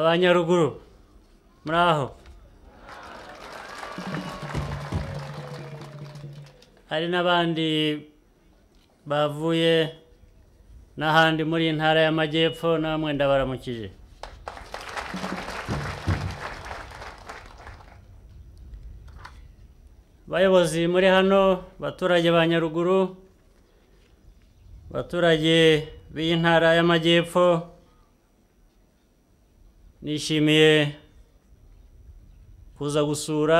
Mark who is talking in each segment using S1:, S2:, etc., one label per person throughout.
S1: abanyaruguru muri aho hari n'abandi bavuye n'ahandi muri iyi ntara y'amajyepfo namwe ndabaramukije bayobozi muri hano baturage ba nyaruguru baturage b'iyi ntara y'amajyepfo nishimiye kuza gusura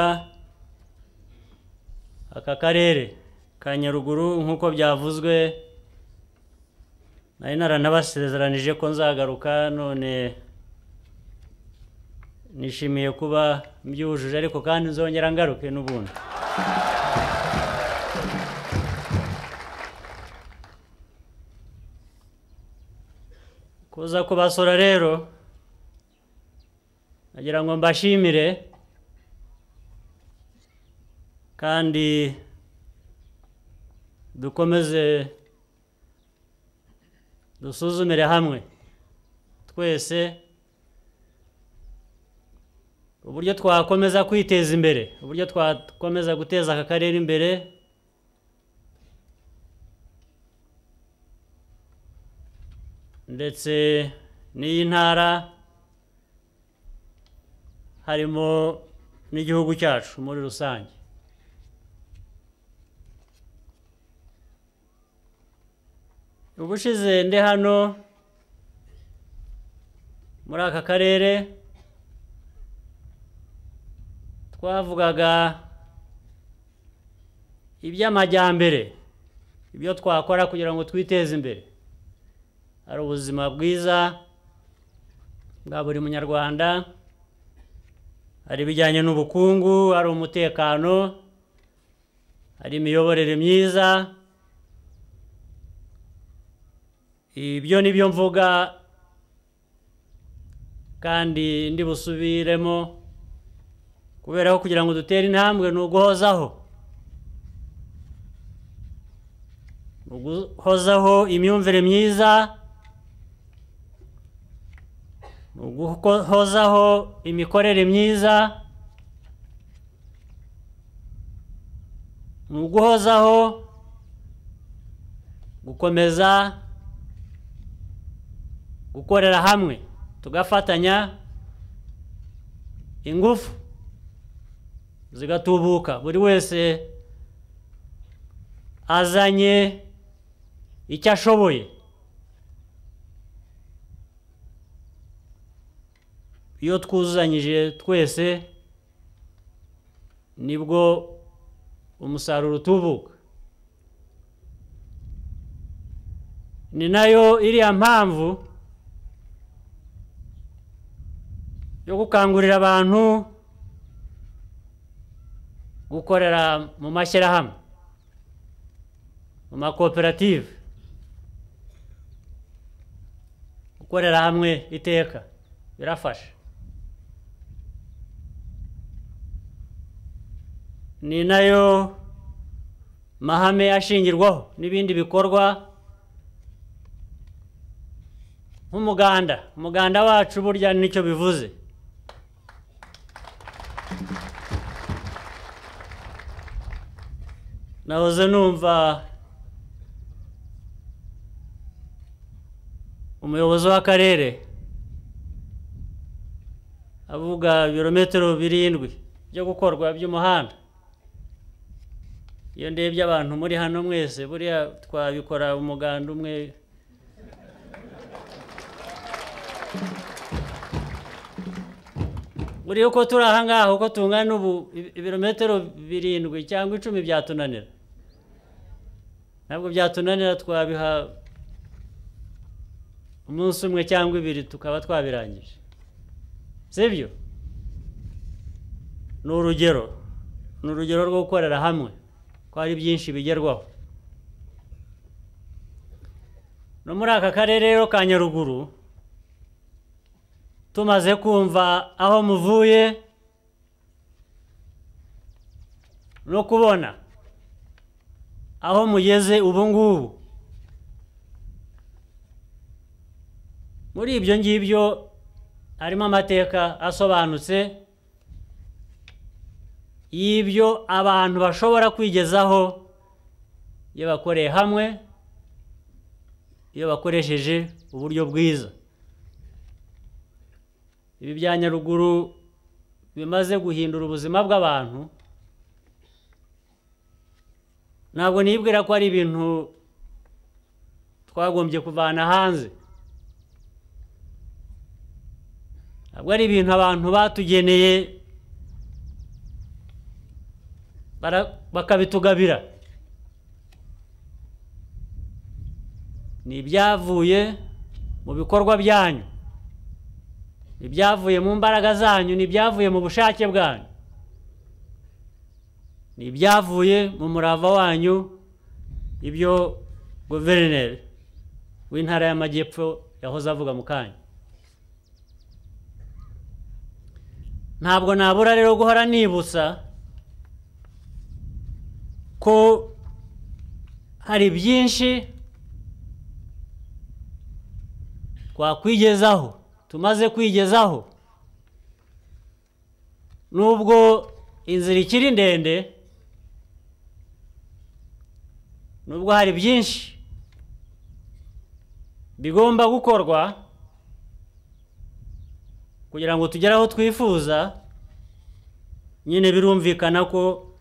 S1: aka karere ka nyaruguru nk'uko byavuzwe nari naranabasezeranije ko nzagaruka none nishimiye kuba mbyujuje ariko kandi nzongera ngaruke n'ubundi kuza kubasura rero nagira ngo mbashimire kandi dukomeze dusuzumire hamwe twese uburyo twakomeza kwiteza imbere uburyo twakomeza guteza aka karere imbere ndetse n'iyi ntara harimo n'igihugu cyacu muri rusange ubushize ndi hano muri aka karere twavugaga iby'amajyambere ibyo twakora kugira ngo twiteze imbere hari ubuzima bwiza bwa buri munyarwanda hari ibijyanye n'ubukungu hari umutekano hari imiyoborere myiza ibyo ni byo mvuga kandi ndi busubiremo kubera ko kugira ngo dutere intambwe ni uguhozaho ni uguhozaho imyumvire myiza ni uguhozaho imikorere myiza ni uguhozaho gukomeza gukorera hamwe tugafatanya ingufu zigatubuka buri wese azanye icyo ashoboye iyo twuzanyije twese nibwo umusaruro utubuka ni nayo iriya mpamvu yo gukangurira abantu gukorera mu mashyirahamwe mu makoperative gukorera hamwe iteka birafasha ni nayo mahame ashingirwaho n'ibindi bikorwa nk'umuganda umuganda wacu burya nicyo bivuze nahoze numva umuyobozi w'akarere avuga ibirometero birindwi byo gukorwa by'umuhanda iyo ndebye abantu muri hano mwese buriya twabikora umuganda umwe buriya uko turi aha ngaha uko tungana ubu ibirometero birindwi cyangwa icumi byatunanira ntabwo byatunanira twabiha umunsi umwe cyangwa ibiri tukaba twabirangije sibyo ni urugero ni urugero rwo gukorera hamwe ko hari byinshi bigerwaho no muri aka karere rero ka nyaruguru tumaze kumva aho muvuye no kubona aho mugeze ubu ngubu muri ibyo ngibyo harimo amateka asobanutse y'ibyo abantu bashobora kwigezaho iyo bakoreye hamwe iyo bakoresheje uburyo bwiza ibi bya nyaruguru bimaze guhindura ubuzima bw'abantu ntabwo nibwira ko ari ibintu twagombye kuvana hanze ntabwo ari ibintu abantu batugeneye bara- bakabitugabira ni ibyavuye mu bikorwa byanyu ni ibyavuye mu mbaraga zanyu ni ibyavuye mu bushake bwanyu ni ibyavuye mu murava wanyu ibyo guverineri w'intara y'amajyepfo yahoze avuga mu kanya ntabwo nabura rero guhora nibutsa ko hari byinshi twakwigezaho tumaze kwigezaho nubwo inzira ikiri ndende nubwo hari byinshi bigomba gukorwa kugira ngo tugere aho twifuza nyine birumvikana ko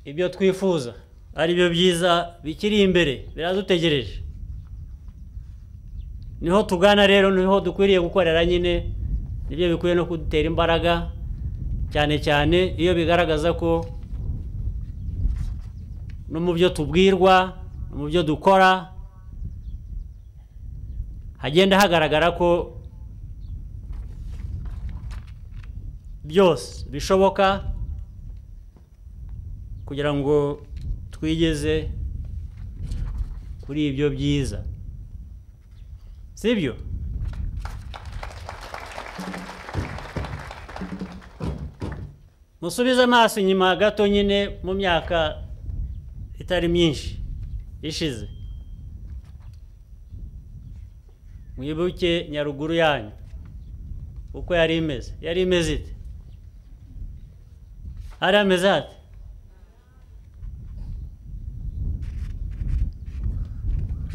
S1: ibyo twifuza ari byo byiza bikiri imbere biradutegereje niho tugana rero niho dukwiriye gukorera nyine nibyo bikwiye no kudutera imbaraga cyane cyane iyo bigaragaza ko no mu byo tubwirwa no mu byo dukora hagenda hagaragara ko byose bishoboka kugira ngo twigeze kuri ibyo byiza sibyo musubize amaso inyuma gato nyine mu myaka itari myinshi ishize mwibuke nyaruguru yanyu uko yari imeze yari imeze ite hari ameze hate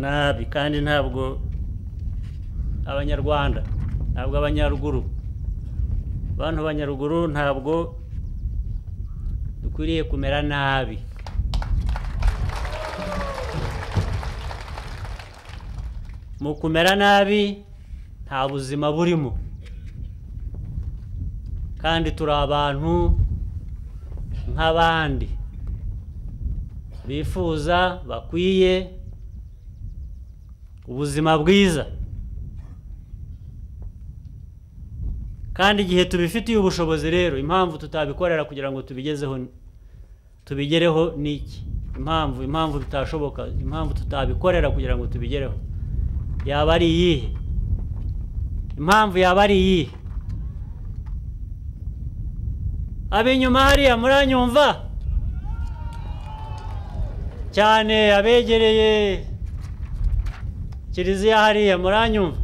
S1: nabi kandi ntabwo abanyarwanda ntabwo abanyaruguru bantu b'abanyaruguru ntabwo dukwiriye kumera nabi mu kumera nabi nta buzima burimo kandi turi abantu nk'abandi bifuza bakwiye ubuzima bwiza kandi igihe tubifitiye ubushobozi rero impamvu tutabikorera kugira ngo tubigezeho ni- tubigereho ni iki impamvu impamvu bitashoboka impamvu tutabikorera kugira ngo tubigereho yaba ari iyihe impamvu yaba ari iyihe ab'inyuma hariya muranyumva cyane abegereye kiliziya hariya muranyumva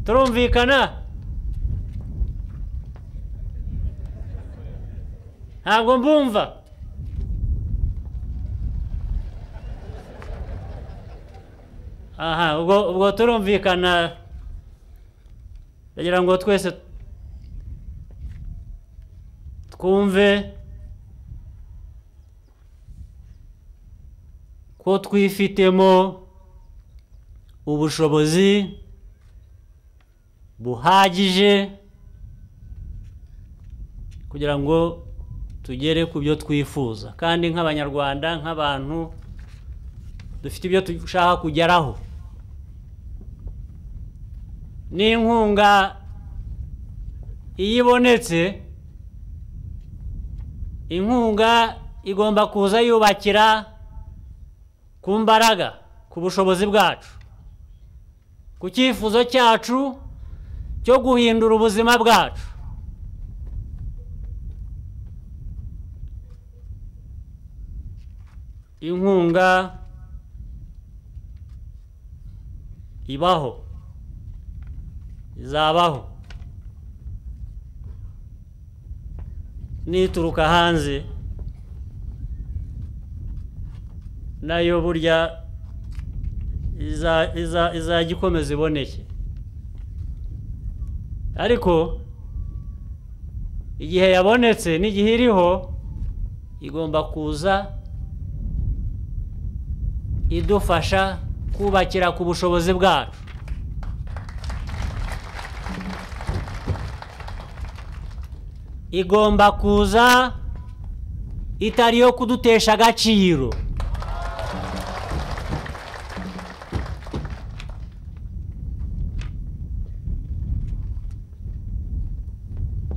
S1: turumvikana ntabwo mbumva aha ubwo ubwo turumvikana ndagira ngo twese twumve ko twifitemo ubushobozi buhagije kugira ngo tugere ku byo twifuza kandi nk'abanyarwanda nk'abantu dufite ibyo dushaka kugeraho n'inkunga iyo ibonetse inkunga igomba kuza yubakira ku mbaraga ku bushobozi bwacu ku cyifuzo cyacu cyo guhindura ubuzima bwacu inkunga ibaho izabaho nituruka hanze nayo burya iza- iza- izajya ikomeza iboneke ariko igihe yabonetse n'igihe iriho igomba kuza idufasha kubakira ku bushobozi bwacu igomba kuza itari iyo kudutesha agaciro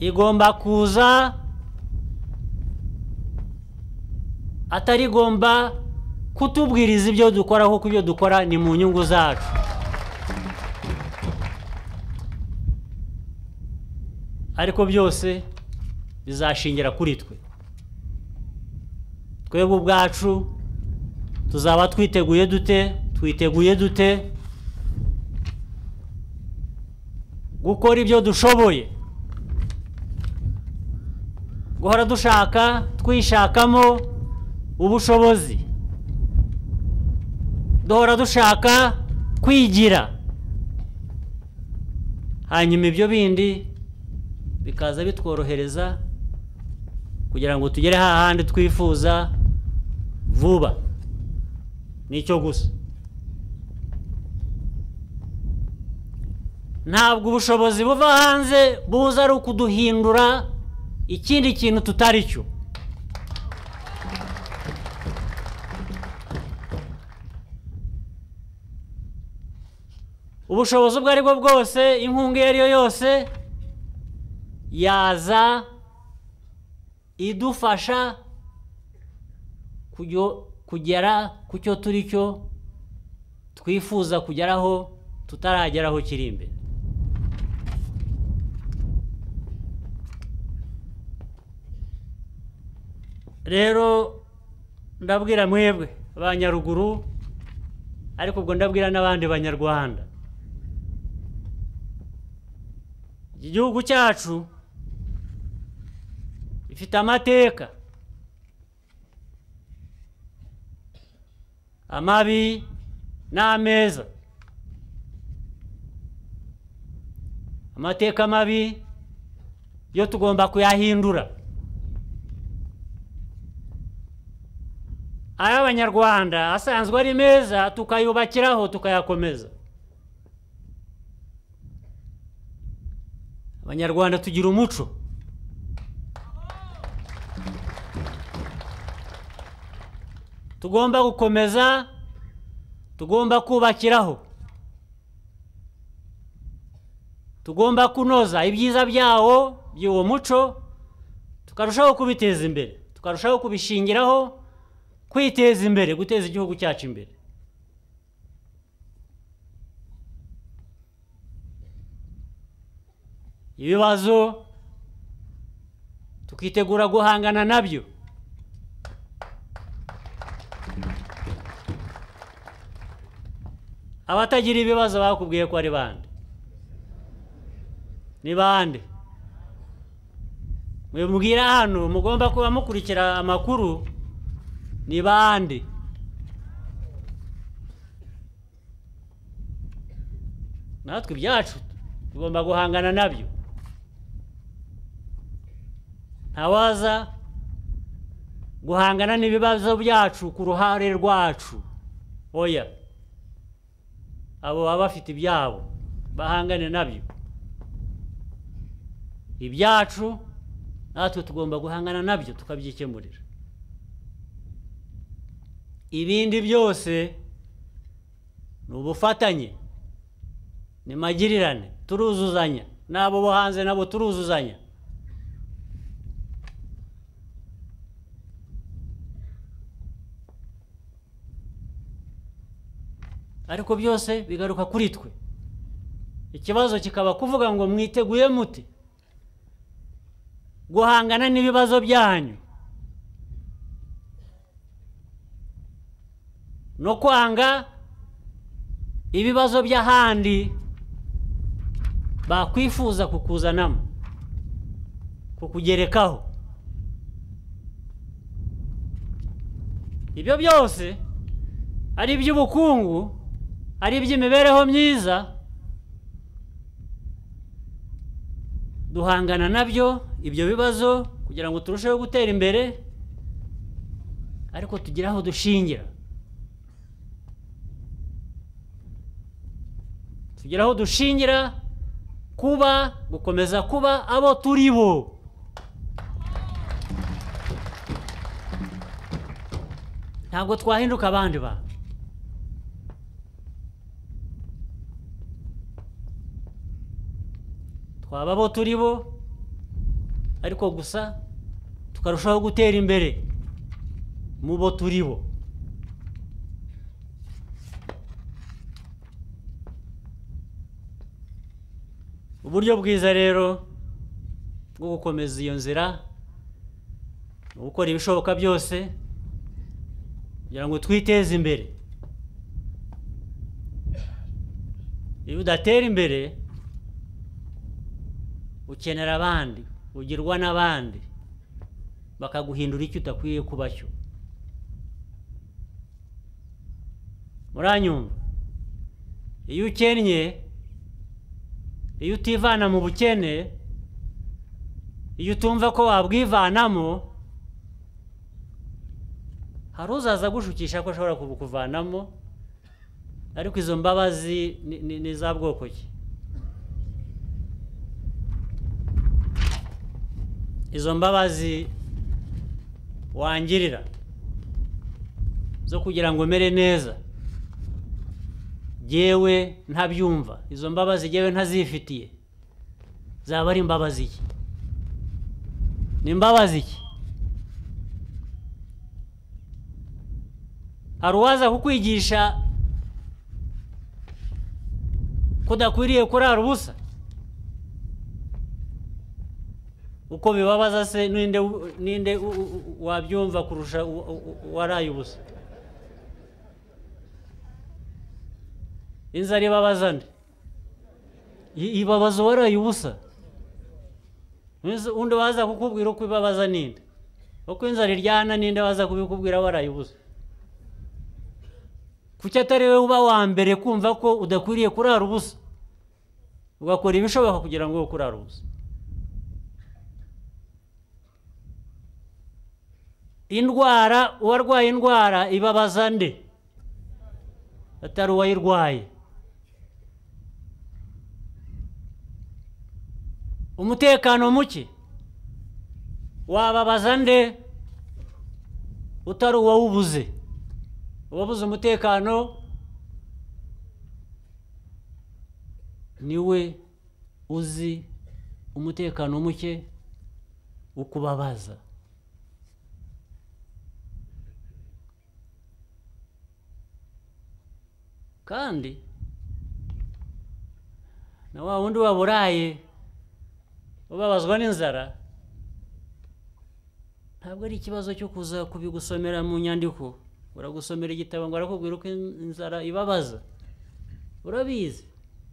S1: igomba kuza atari igomba kutubwiriza ibyo dukora kuko ibyo dukora ni mu nyungu zacu ariko byose bizashingira kuri twe twebwe ubwacu tuzaba twiteguye dute twiteguye dute gukora ibyo dushoboye guhora dushaka twishakamo ubushobozi duhora dushaka kwigira hanyuma ibyo bindi bikaza bitworohereza kugira ngo tugere hahandi twifuza vuba nicyo gusa ntabwo ubushobozi buva hanze buza ari ukuduhindura ikindi kintu tutari cyo ubushobozi ubwo ari bwo bwose inkunga iyo ari yo yose yaza idufasha kujyo- kugera ku cyo turi cyo twifuza kugeraho tutarageraho kiri imbere rero ndabwira mwebwe abanyaruguru ariko ubwo ndabwira n'abandi banyarwanda iki gihugu cyacu gifite amateka amabi n'ameza amateka mabi yo tugomba kuyahindura ay'abanyarwanda asanzwe ari meza tukayubakiraho tukayakomeza abanyarwanda tugira umuco tugomba gukomeza tugomba kubakiraho tugomba kunoza ibyiza byawo by'uwo muco tukarushaho kubiteza imbere tukarushaho kubishingiraho kwiteza imbere guteza igihugu cyacu imbere ibibazo tukitegura guhangana nabyo abatagira ibibazo bakubwiye ko ari bande ni bande mwibwira hano mugomba kuba mukurikira amakuru ni bande natwe ibyacu tugomba guhangana nabyo ntawaza guhangana n'ibibazo byacu ku ruhare rwacu oya abo baba bafite ibyabo bahangane nabyo ibyacu natwe tugomba guhangana nabyo tukabyikemurira ibindi byose ni ubufatanye ni magirirane turuzuzanya n'abo bo hanze nabo turuzuzanya ariko byose bigaruka kuri twe ikibazo kikaba kuvuga ngo mwiteguye muti guhangana n'ibibazo byanyu no kwanga ibibazo by'ahandi bakwifuza kukuzanamo kukugerekaho ibyo byose ari iby'ubukungu ari iby'imibereho myiza duhangana nabyo ibyo bibazo kugira ngo turusheho gutera imbere ariko tugire aho dushingira tugire aho dushingira kuba gukomeza kuba abo turi bo ntabwo twahinduka abandi bantu twaba abo turi bo ariko gusa tukarushaho gutera imbere mu bo turi bo uburyo bwiza rero bwo gukomeza iyo nzira ni ugukora ibishoboka byose kugira ngo twiteze imbere iyo udatera imbere ukenera abandi ugirwa n'abandi bakaguhindura icyo udakwiye kuba cyo muranyumva iyo ukennye iyo utivana mu bukene iyo utumva ko wabwivanamo hari uzaza gushukisha ko ashobora kukuvanamo ariko izo mbabazi ni za bwoko ki izo mbabazi wangirira zo kugira ngo umere neza yewe ntabyumva izo mbabazi yewe ntazifitiye zaba ari imbabazi ki ni imbabazi ki hari uwaza kukwigisha ko udakwiriye kurara ubusa uko bibabaza se n'inde wabyumva kurusha uwaraye ubusa inzara ibabaza nde ibabaza uwaraye ubusa undi waza kukubwira uko ibabaza ninde uko inzara iryana ninde waza kubikubwira waraye ubusa kuki atari wowe uba wa mbere kumva ko udakwiriye kurara ubusa ugakora ibishoboka kugira ngo ube kurara ubusa indwara uwarwaye indwara ibabaza nde atari uwayirwaye umutekano muke wababaza nde utari uwawubuze uwabuze umutekano niwe uzi umutekano muke ukubabaza kandi na wa wundi waburaye ubabazwa n'inzara ntabwo ari ikibazo cyo kuza kubigusomera mu nyandiko uragusomera igitabo ngo arakubwira uko inzara ibabaza urabizi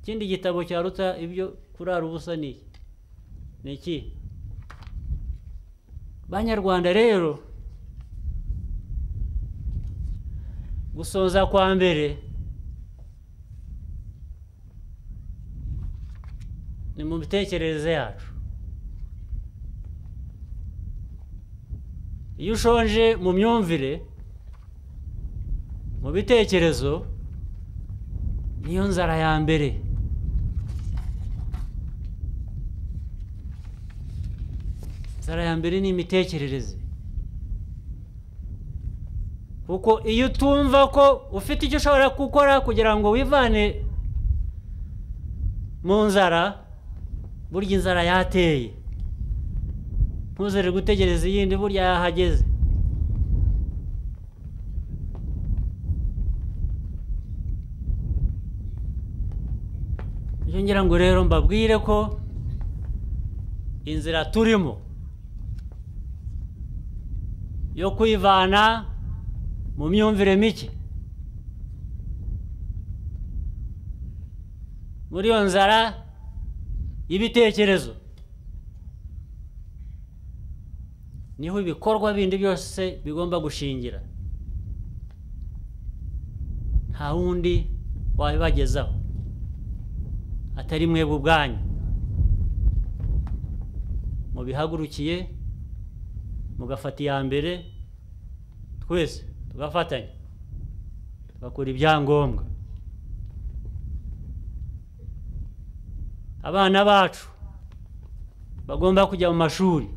S1: ikindi gitabo cyaruta ibyo kurara ubusa ni iki banyarwanda rero gusoza kwa mbere ni mu mitekerereze yacu iyo ushonje mu myumvire mu bitekerezo niyo nzara ya mbere inzara ya mbere ni imitekerereze kuko iyo utumva ko ufite icyo ushobora gukora kugira ngo wivane mu nzara burya inzara yateye ntuzere gutegereza iyindi burya yahageze iyo ngira ngo rero mbabwire ko inzira turimo yo kwivana mu myumvire mike muri iyo nzara ibitekerezo niho ibikorwa bindi byose bigomba gushingira nta wundi wabibagezaho atari mwebwe ubwanyu mubihagurukiye mugafata iya mbere twese tugafatanya tugakora ibyangombwa abana bacu bagomba kujya mu mashuri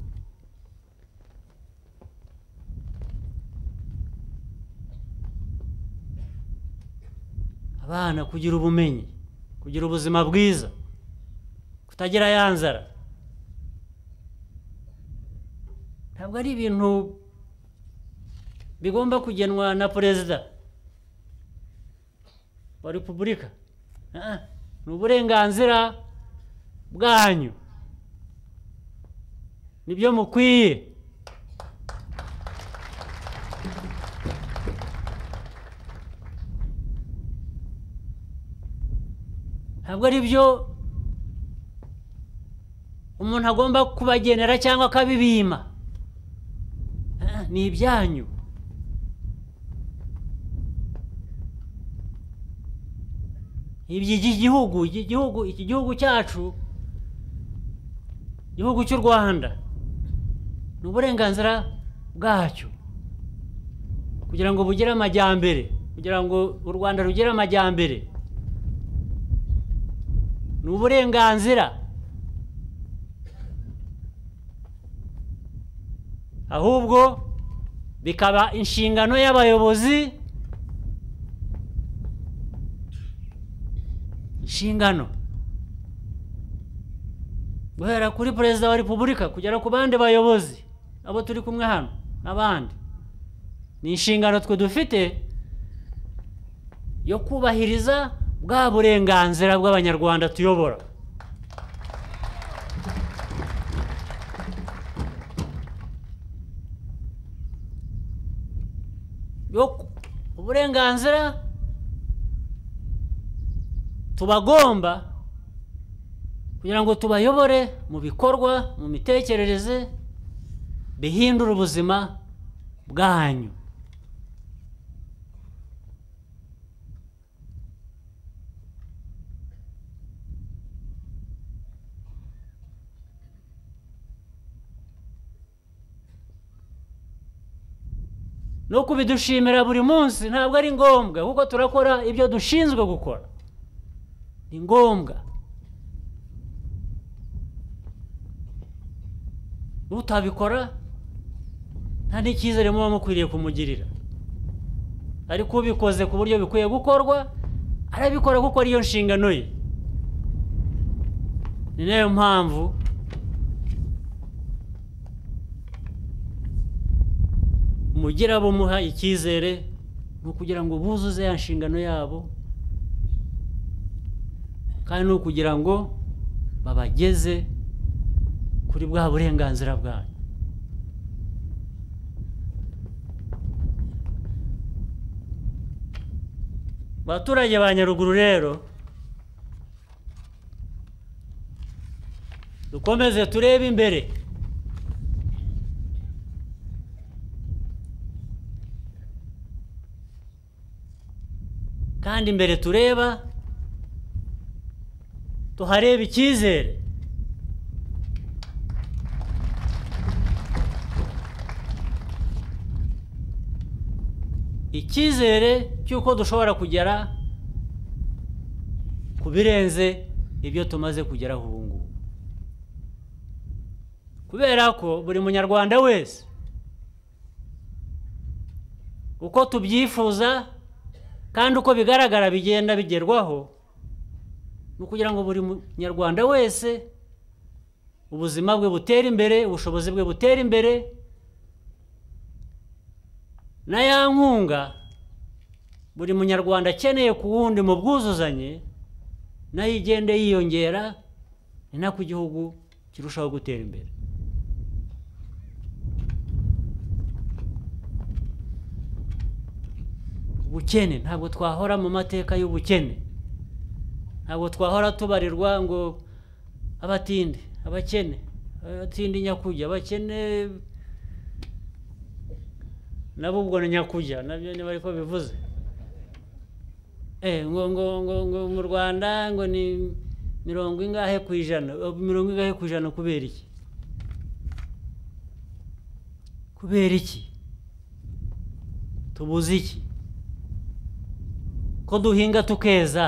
S1: abana kugira ubumenyi kugira ubuzima bwiza kutagira ya nzara ntabwo ari ibintu bigomba kugenwa na perezida wa repubulika ni uburenganzira bwanyu nibyo mukwiye ntabwo ari byo umuntu agomba kubagenera cyangwa akabibima ni ibyanyu iby'iki gihugu iki gihugu iki gihugu cyacu igihugu cy'u rwanda ni uburenganzira bwacyo kugira ngo bugire amajyambere kugira ngo u rwanda rugire amajyambere ni uburenganzira ahubwo bikaba inshingano y'abayobozi inshingano guhera kuri perezida wa repubulika kugera ku bandi bayobozi abo turi kumwe hano n'abandi ni inshingano twe dufite yo kubahiriza bwa burenganzira bw'abanyarwanda tuyobora uburenganzira tubagomba kugira ngo tubayobore mu bikorwa mu mitekerereze bihindura ubuzima bwanyu no kubidushimira buri munsi ntabwo ari ngombwa kuko turakora ibyo dushinzwe gukora ni ngombwa utabikora nta n'icyizere muba mukwiriye kumugirira ariko ubikoze ku buryo bikwiye gukorwa arabikora kuko ariyo nshingano ye ni nayo mpamvu mugira abo muha icyizere ni ukugira ngo buzuze ya nshingano yabo kandi ni ukugira ngo babageze kuri bwa burenganzira bwanyu abaturage ba nyaruguru rero dukomeze turebe imbere kandi imbere tureba tuhareba icyizere icyizere cy'uko dushobora kugera ku birenze ibyo tumaze kugeraho ubu ngubu kubera ko buri munyarwanda wese uko tubyifuza kandi uko bigaragara bigenda bigerwaho ni ukugira ngo buri munyarwanda wese ubuzima bwe butere imbere ubushobozi bwe butere imbere na ya nkunga buri munyarwanda akeneye ku wundi mu bwuzuzanye nayo igende yiyongera ni nako igihugu kirushaho gutera imbere ubukene ntabwo twahora mu mateka y'ubukene ntabwo twahora tubarirwa ngo abatindi abakene abatindi nyakujya abakene nabo ubwo ni nyakujya nabyo niba ariko bivuze Eh, ngo ngo ngo ngo mu rwanda ngo ni mirongo ingahe ku ijana Eh, mirongo ingahe ku ijana kubera iki kubera iki tubuze iki ko duhinga tukeza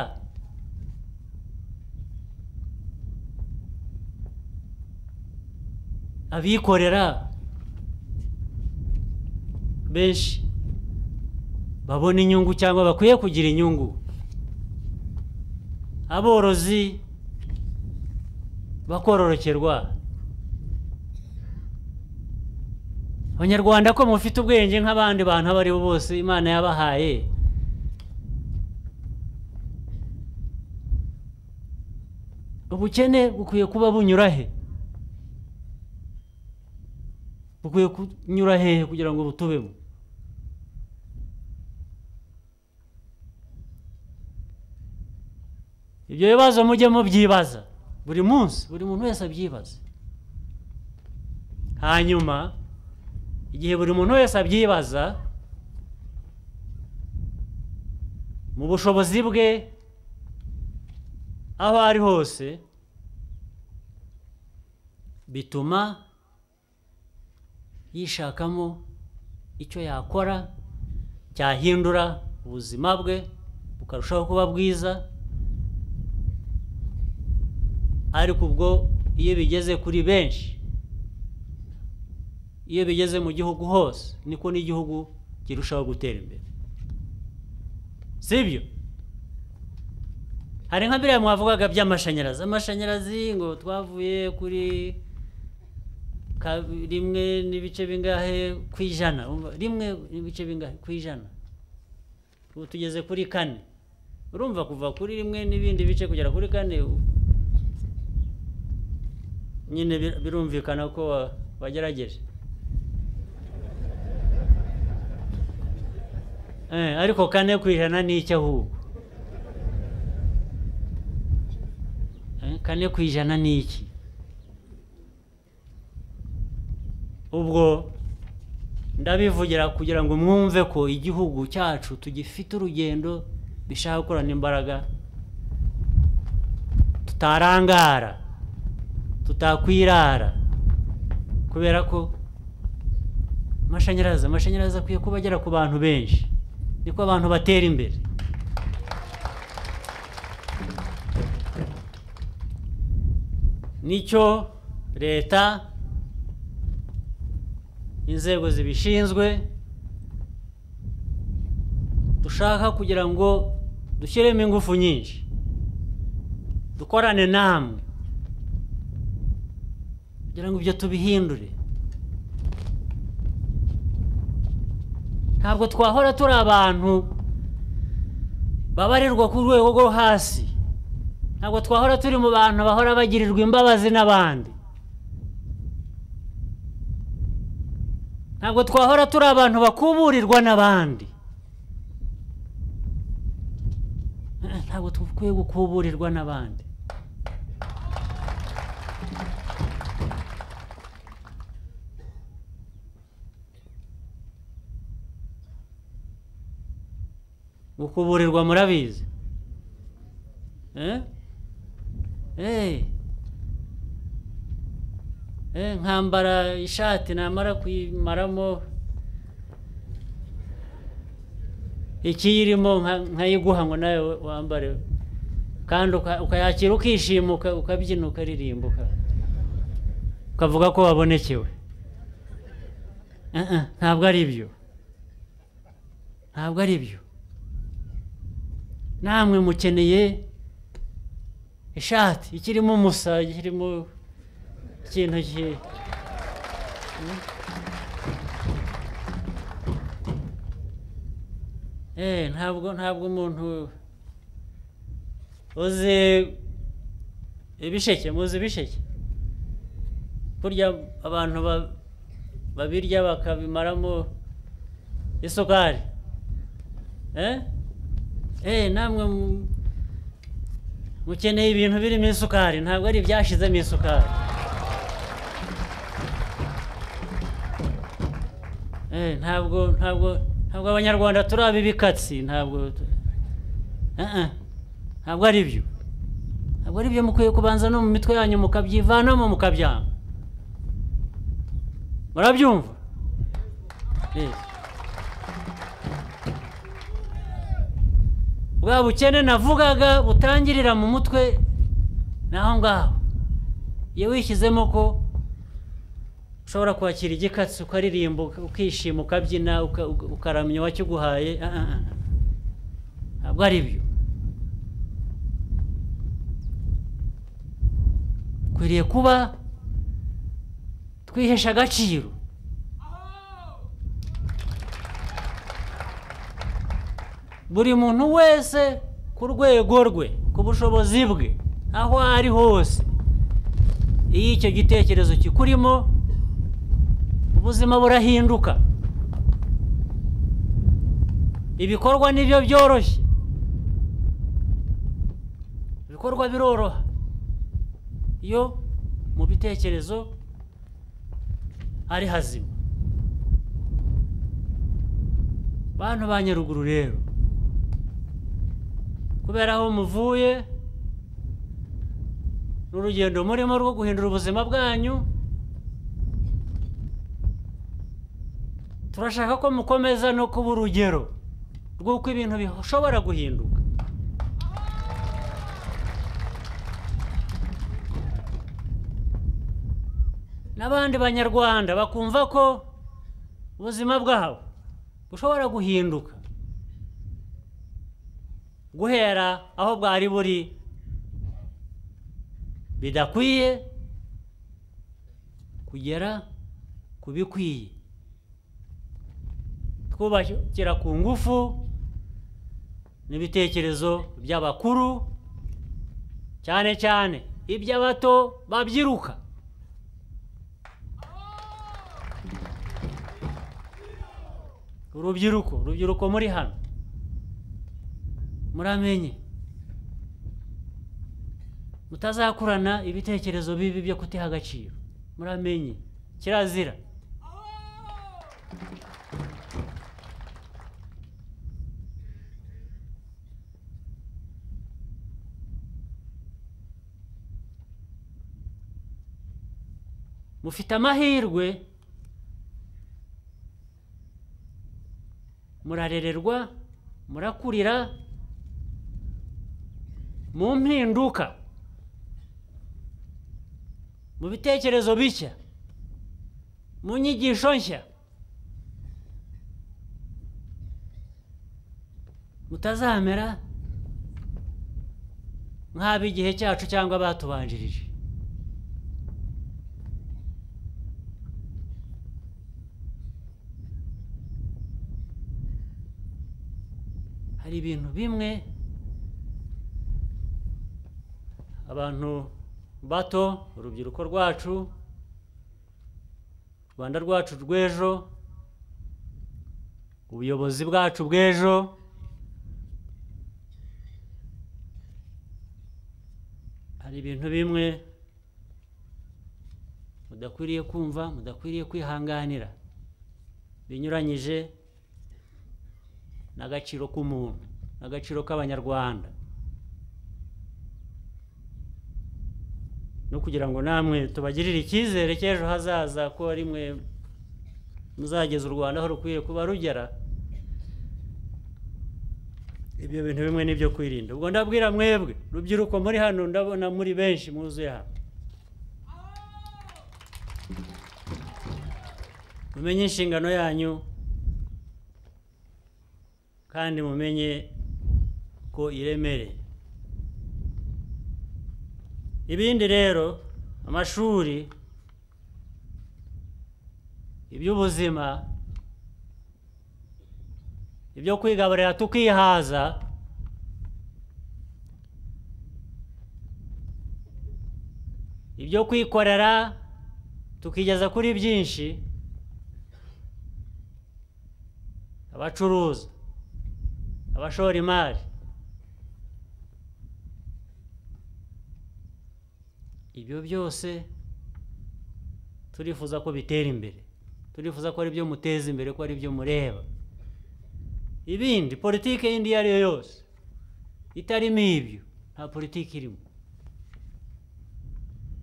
S1: abikorera benshi babona inyungu cyangwa bakwiye kugira inyungu aborozi bakororokerwa abanyarwanda ko mufite ubwenge nk'abandi bantu abo ari bo bose imana yabahaye ubukene bukwiye kuba bunyura he bukwiye kunyura hehe kugira ngo butubemo ibyo bibazo mujye mubyibaza buri munsi buri muntu wese abyibaze hanyuma igihe buri muntu wese abyibaza mu bushobozi bwe aho ari hose bituma yishakamo icyo yakora cyahindura ubuzima bwe bukarushaho kuba bwiza ariko ubwo iyo bigeze kuri benshi iyo bigeze mu gihugu hose niko n'igihugu kirushaho gutera imbere sibyo hari nka biriya mwavugaga by'amashanyarazi amashanyarazi ngo twavuye kuri ka- rimwe n'ibice bingahe ku ijana Umva, rimwe n'ibice bingahe ku ijana ubu tugeze kuri kane urumva kuva kuri rimwe n'ibindi bice kugera kuri kane u- nyine bir- birumvikana ko wa- wagerageje Eh, ariko kane ku ijana ni iki ahubwo Eh, kane ku ijana ni iki ubwo ndabivugira kugira ngo mwumve ko igihugu cyacu tugifite urugendo bishaka gukorana imbaraga tutarangara tutakwirara kubera ko amashanyarazi amashanyarazi akwiye kuba agera ku bantu benshi niko abantu batera imbere nicyo leta inzego zibishinzwe dushaka kugira ngo dushyiremo ingufu nyinshi dukorane namwe kugira ngo ibyo tubihindure ntabwo twahora turi abantu babarirwa ku rwego rwo hasi ntabwo twahora turi mu bantu bahora bagirirwa imbabazi n'abandi ntabwo twahora turi abantu bakuburirwa n'abandi Eh, ntabwo dukwiye gukuburirwa n'abandi gukuburirwa murabizi eh? Eh. Eh, nkambara ishati namara kuyimaramo ikiyirimo nka- nkayiguha ngo nawe wambare kandi uka- ukayakira ukishima uka- ukabyina ukaririmba uka- ukavuga ko wabonekewe Eh, eh, ntabwo ari byo ntabwo ari byo namwe mukeneye ishati ikirimo umusa ikirimo ikintu ki Eh, ntabwo ntabwo umuntu uzi ibisheke muzi ibisheke burya abantu ba- babirya bakabimaramo isukari eh? eh, namwe mu- mukeneye ibintu birimo isukari ntabwo ari ibyashizemo isukari Eh, ntabwo ntabwo ntabwo abanyarwanda turi ab'ibikatsi ntabwo tu- Ah, ah. ntabwo ari byo ntabwo ari byo mukwiye kubanza no mu mitwe yanyu mukabyivanamo mukabyanga murabyumva Eh. bwa bukene navugaga butangirira mu mutwe ni aho ngaho iyo wishyizemo ko ushobora kwakira igikatsi ukaririmba uka- ukishima ukabyina uka- uka- ukaramya uwakiguhaye ah, ah, ah. ntabwo ari byo ukwiriye kuba twihesha agaciro buri muntu wese ku rwego rwe ku bushobozi bwe aho ari hose iyo icyo gitekerezo kikurimo ubuzima burahinduka ibikorwa nibyo byoroshye ibikorwa biroroha iyo mu bitekerezo ari hazima bantu ba nyaruguru rero kubera aho muvuye n'urugendo murimo rwo guhindura ubuzima bwanyu turashaka ko mukomeza no kuba urugero rw'uko ibintu bishobora guhinduka n'abandi banyarwanda bakumva ko ubuzima bwabo bushobora guhinduka guhera aho bwari buri bidakwiye kugera ku bikwiye twubakira ku ngufu n'ibitekerezo by'abakuru cyane cyane iby'abato babyiruka urubyiruko urubyiruko muri hano muramenye mutazakurana ibitekerezo bibi byo kutiha agaciro muramenye kirazira mufite amahirwe murarererwa murakurira mu mpinduka mu bitekerezo bishya mu nyigisho nshya mutazamera nk'ab'igihe cyacu cyangwa batubanjirije hari ibintu bimwe abantu bato urubyiruko rwacu rwanda rwacu rw'ejo ubuyobozi bwacu bw'ejo hari ibintu bimwe mudakwiriye kumva mudakwiriye kwihanganira binyuranyije n'agaciro k'umuntu n'agaciro k'abanyarwanda no kugira ngo namwe tubagirire icyizere cy'ejo hazaza ko ari mwe muzageza u rwanda aho rukwiye kuba rugera ibyo bintu bimwe nibyo kwirinda ubwo ndabwira mwebwe rubyiruko muri hano ndabona muri benshi mwuzuye hano mumenye inshingano yanyu kandi mumenye ko iremereye ibindi rero amashuri iby'ubuzima ibyo kwigaburira tukihaza ibyo kwikorera tukigeza kuri byinshi abacuruza abashora imari ibyo byose turifuza ko bitera imbere turifuza ko ari byo muteza imbere ko ari byo mureba ibindi politiki y'indi iyo ari yo yose itarimo ibyo nta politiki irimo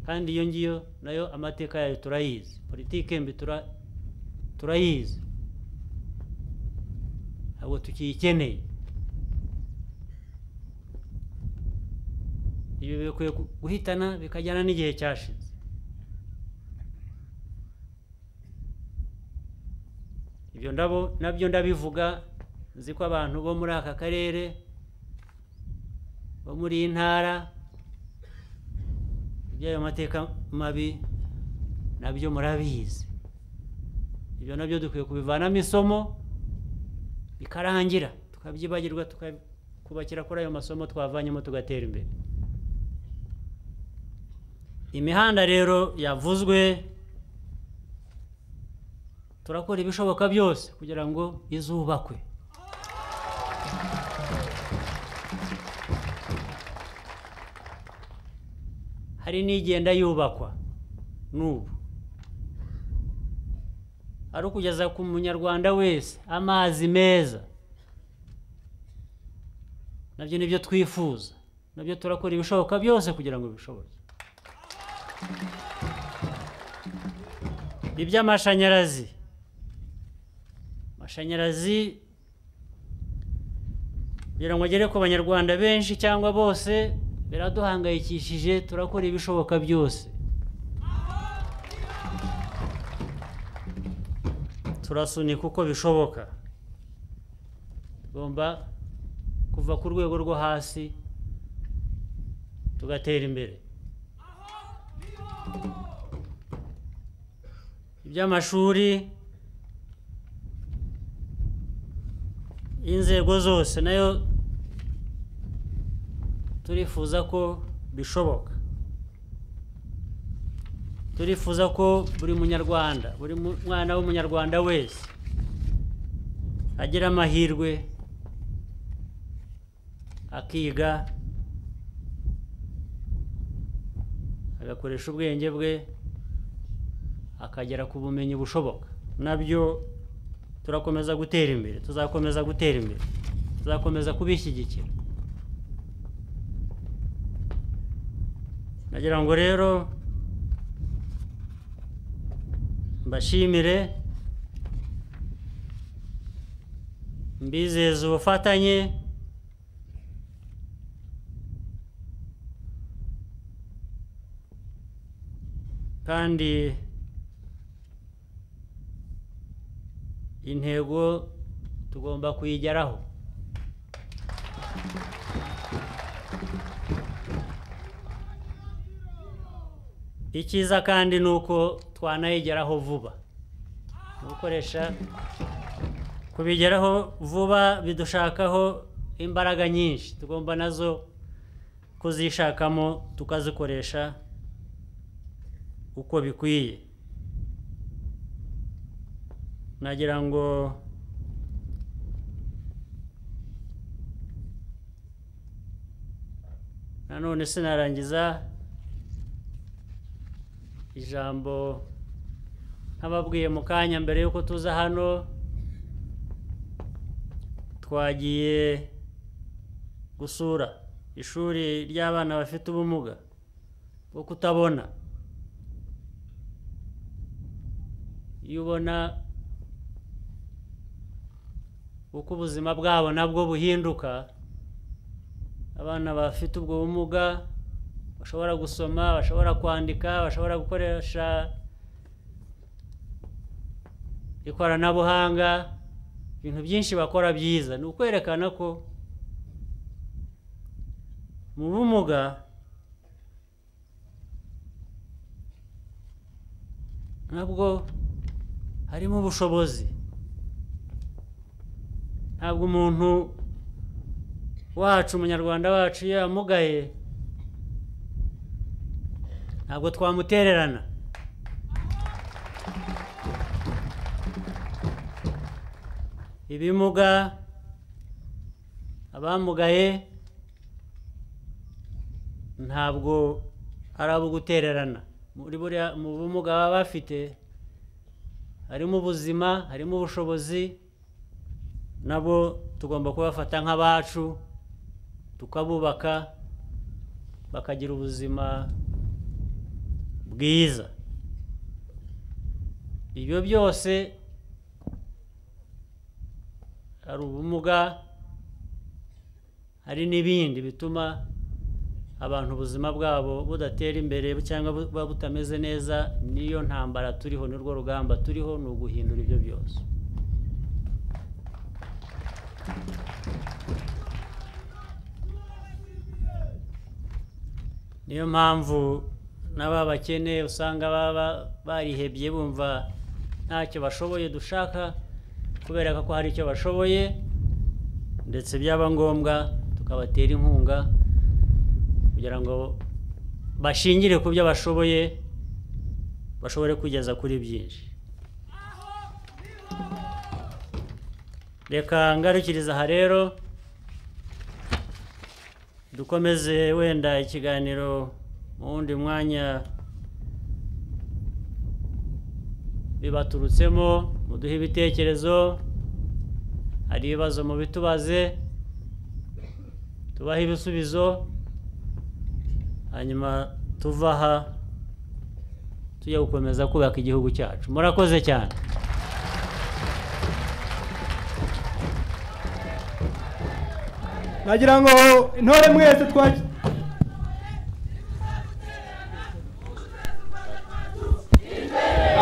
S1: kandi iyo ngiyo nayo amateka yayo turayizi politiki mbi turayizi ntabwo tukiyikeneye ibi bikwiye guhitana bikajyana n'igihe cyashize ibyo ndabo nabyo ndabivuga nzi ko abantu bo muri aka karere bo muri iyi ntara iby'ayo mateka mabi nabyo murabizi ibyo nabyo dukwiye kubivanamo isomo bikarangira tukabyibagirwa tukakubakira kuri ayo masomo twavanyemo tugatera imbere imihanda rero yavuzwe turakora ibishoboka byose kugira ngo izubakwe hari n'igenda yubakwa n'ubu ari ukugeza ku munyarwanda wese amazi meza nabyo nibyo twifuza nabyo turakora ibishoboka byose kugira ngo bishoboke iby'amashanyarazi amashanyarazi kugira ngo agere ku banyarwanda benshi cyangwa bose biraduhangayikishije turakora ibishoboka byose turasunika uko bishoboka tugomba kuva ku rwego rwo hasi tugatera imbere iby'amashuri inzego zose nayo turifuza ko bishoboka turifuza ko buri munyarwanda buri mwana w'umunyarwanda wese agira amahirwe akiga agakoresha ubwenge bwe akagera ku bumenyi bushoboka nabyo turakomeza gutera imbere tuzakomeza gutera imbere tuzakomeza kubishyigikira nagira ngo rero mbashimire mbizeza ubufatanye kandi intego tugomba kuyigeraho icyiza kandi ni uko twanayigeraho vuba gukoresha kubigeraho vuba bidushakaho imbaraga nyinshi tugomba nazo kuzishakamo tukazikoresha uko bikwiye nagira ngo nanone sinarangiza ijambo nk'ababwiye mu kanya mbere y'uko tuza hano twagiye gusura ishuri ry'abana bafite ubumuga bwo kutabona iyo ubona uko ubuzima bwabo nabwo buhinduka abana bafite ubwo bumuga bashobora gusoma bashobora kwandika bashobora gukoresha ikoranabuhanga ibintu byinshi bakora byiza ni ukwerekana ko mu bumuga nabwo harimo ubushobozi ntabwo umuntu wacu umunyarwanda wacu iyo yamugaye ntabwo twamutererana ibimuga abamugaye ntabwo ari abo gutererana muri buriya mu bumuga baba bafite harimo ubuzima harimo ubushobozi nabo tugomba kubafata nk'abacu tukabubaka bakagira ubuzima bwiza ibyo byose hari ubumuga hari n'ibindi bituma abantu ubuzima bwabo budatera imbere cyangwa buba butameze neza niyo ntambara turiho n'urwo rugamba turiho ni uguhindura ibyo byose niyo mpamvu n'aba bakene usanga baba barihebye bumva ntacyo bashoboye dushaka kubera ko hari icyo bashoboye ndetse byaba ngombwa tukabatera inkunga kugira ngo bashingire ku byo bashoboye bashobore kugeza kuri byinshi reka ngarukiriza aha rero dukomeze wenda ikiganiro mu wundi mwanya bibaturutsemo muduhe ibitekerezo hari ibibazo mubitubaze tubahe ibisubizo hanyuma tuva aha tujya gukomeza kubaka igihugu cyacu murakoze cyane
S2: nagira ngo intore mwese twa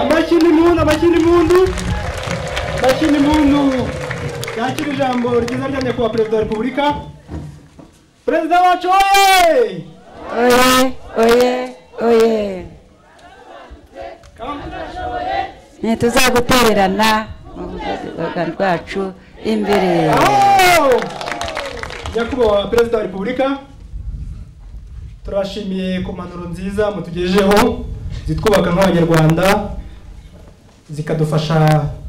S2: amakindi mundu amakindi mundu amakindi mundu yakira ijambo ryiza rya nyakubahwa perezida wa repubulika perezida wacu wowe
S3: Oye, oye, oye. Ntituzagutererana mu rwego rwacu imbere.
S2: Aho! nyakubahwa perezida wa repubulika turashimiye ku mpanuro nziza mutugejejeho zitwubaka nk'abanyarwanda zikadufasha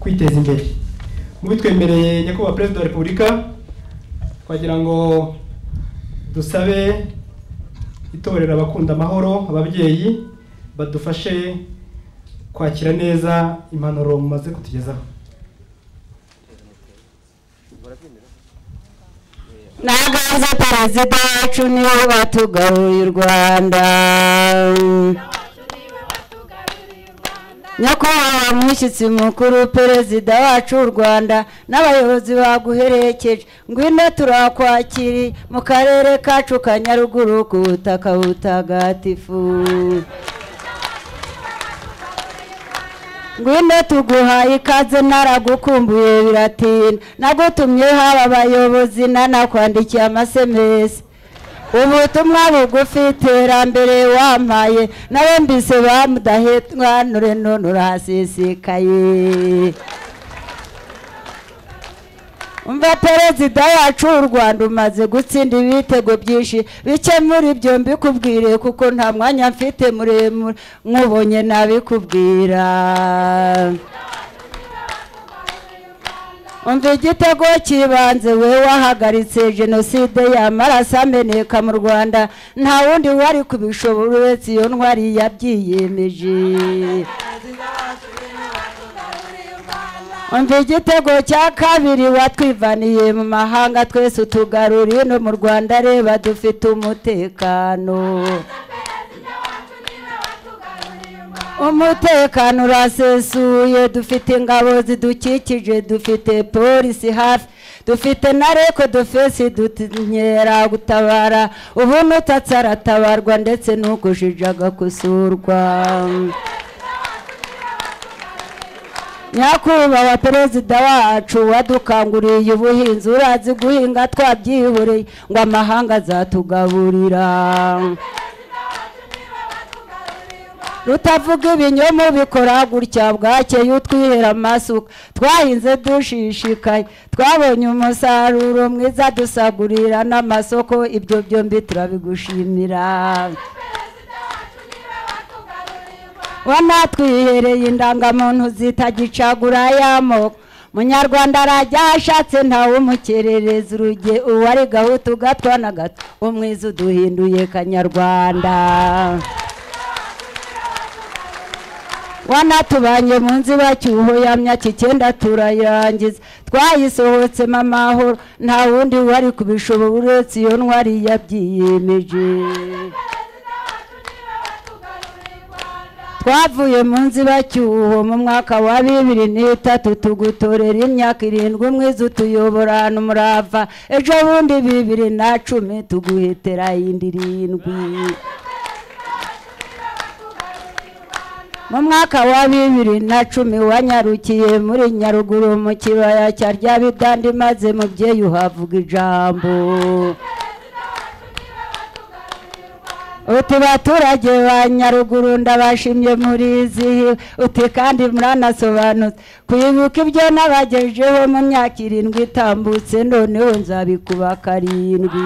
S2: kwiteza imbere mu bitwemereye nyakubahwa perezida wa repubulika twagira ngo dusabe itorero abakunda amahoro ababyeyi badufashe kwakira neza impanuro mumaze kutugezaho
S3: Nagaze perezida wacu niwe watugaruye u Rwanda. Nyakubahwa mushyitsi mukuru perezida wacu w'u Rwanda n'abayobozi baguherekeje ngwino turakwakiri mu karere kacu ka Nyaruguru ku butaka butagatifu. ngwino tuguhaye ikaze naragukumbuye biratinda nagutumye haba abayobozi nanakwandikiye amasemesi ubutumwa bugufi iterambere wampaye nawe mbise bamudahetwanure none urasisikaye umva perezida wacu w'u rwanda umaze gutsinda ibitego byinshi bike muri byo mbikubwire kuko nta mwanya mfite muremure nkubonye nabikubwira umva igitego cy'ibanze we wahagaritse jenoside y'amaraso ameneka mu rwanda nta wundi wari kubishobora uretse iyo ntwari yabyiyemeje umva igitego cya kabiri watwivaniye mu mahanga twese utugaruriye no mu rwanda reba dufite umutekano umutekano urasesuye dufite ingabo zidukikije dufite polisi hafi dufite na reko dufesi dutinyera gutabara ubu nutatse aratabarwa ndetse n'ukujije agakosorwa nyakubahwa perezida wacu wadukanguriye ubuhinzi urazi guhinga twabyiboreye ngo amahanga azatugaburira rutavuga ibinyoma bikora gutya bwakeye utwihera amasuka twahinze dushishikaye twabonye umusaruro mwiza dusagurira n'amasoko ibyo byombi turabigushimira wanatwihereye indangamuntu zitagicagura y'amoko munyarwanda arajya ashatse ntawe umukerereza uruge uwari gahutu gatwa na gato umwiza uduhinduye kanyarwanda wanatubanye mu nzibacyuho ya myaka icyenda turayirangiza twayisohotse amahoro nta wundi wari kubishobora uretse iyo ntwari yabyiyemeje twavuye mu nzibacyuho mu mwaka wa bibiri n'itatu tugutorera imyaka irindwi umwiza utuyobora ahantu umurava ejo bundi bibiri na cumi tuguhetera iyindi irindwi mu mwaka wa bibiri na cumi wanyarukiye muri nyaruguru mu kibaya cya ryabidandi maze mubyeyi uhavuga ijambo uti baturage ba nyaruguru ndabashimye murizihiwe uti kandi muranasobanutse kwibuka ibyo nabagejeho mu myaka irindwi itambutse noneho nzabikuba karindwi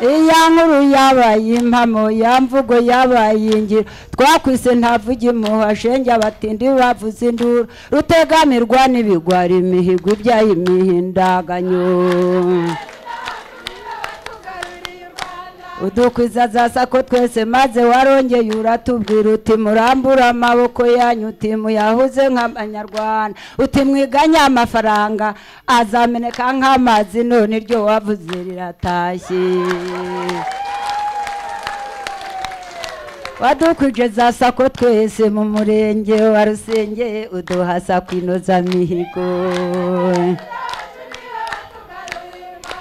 S3: iya nkuru yabaye impamo ya mvugo yabaye ingiro twakwise ntavuge imuha shenge abatindi bavuze induru rutegamirwa n'ibigwari imihigo ibyaye imihindaganyo udukwiza za sako twese maze warongeye uratubwira uti murambura amaboko yanyu uti muyahuze nk'abanyarwanda uti mwiganye amafaranga azameneka nk'amazi none iryo wavuze riratashye wadukwije za sako twese mu murenge wa rusenge uduha sako inozamihigo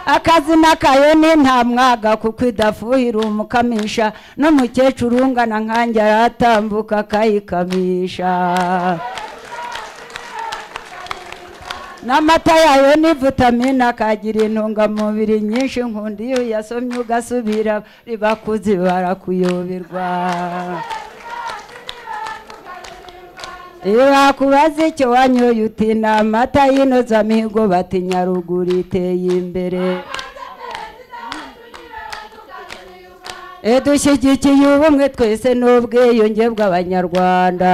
S3: akazi n'akayo ni nta mwaga kuko idafuhira umukamisha n'umukecuru ungana nkanjye aratambuka akayikamisha n'amata yayo ni vitamine akagira intungamubiri nyinshi nkunda iyo uyasomye ugasubira ribakuzi barakuyoberwa iyo bakubaza icyo wanyoye uti ni amata y'inozamihigo bati nyaruguru iteye imbere dushyigikiye ubumwe twese n'ubwiyunge bw'abanyarwanda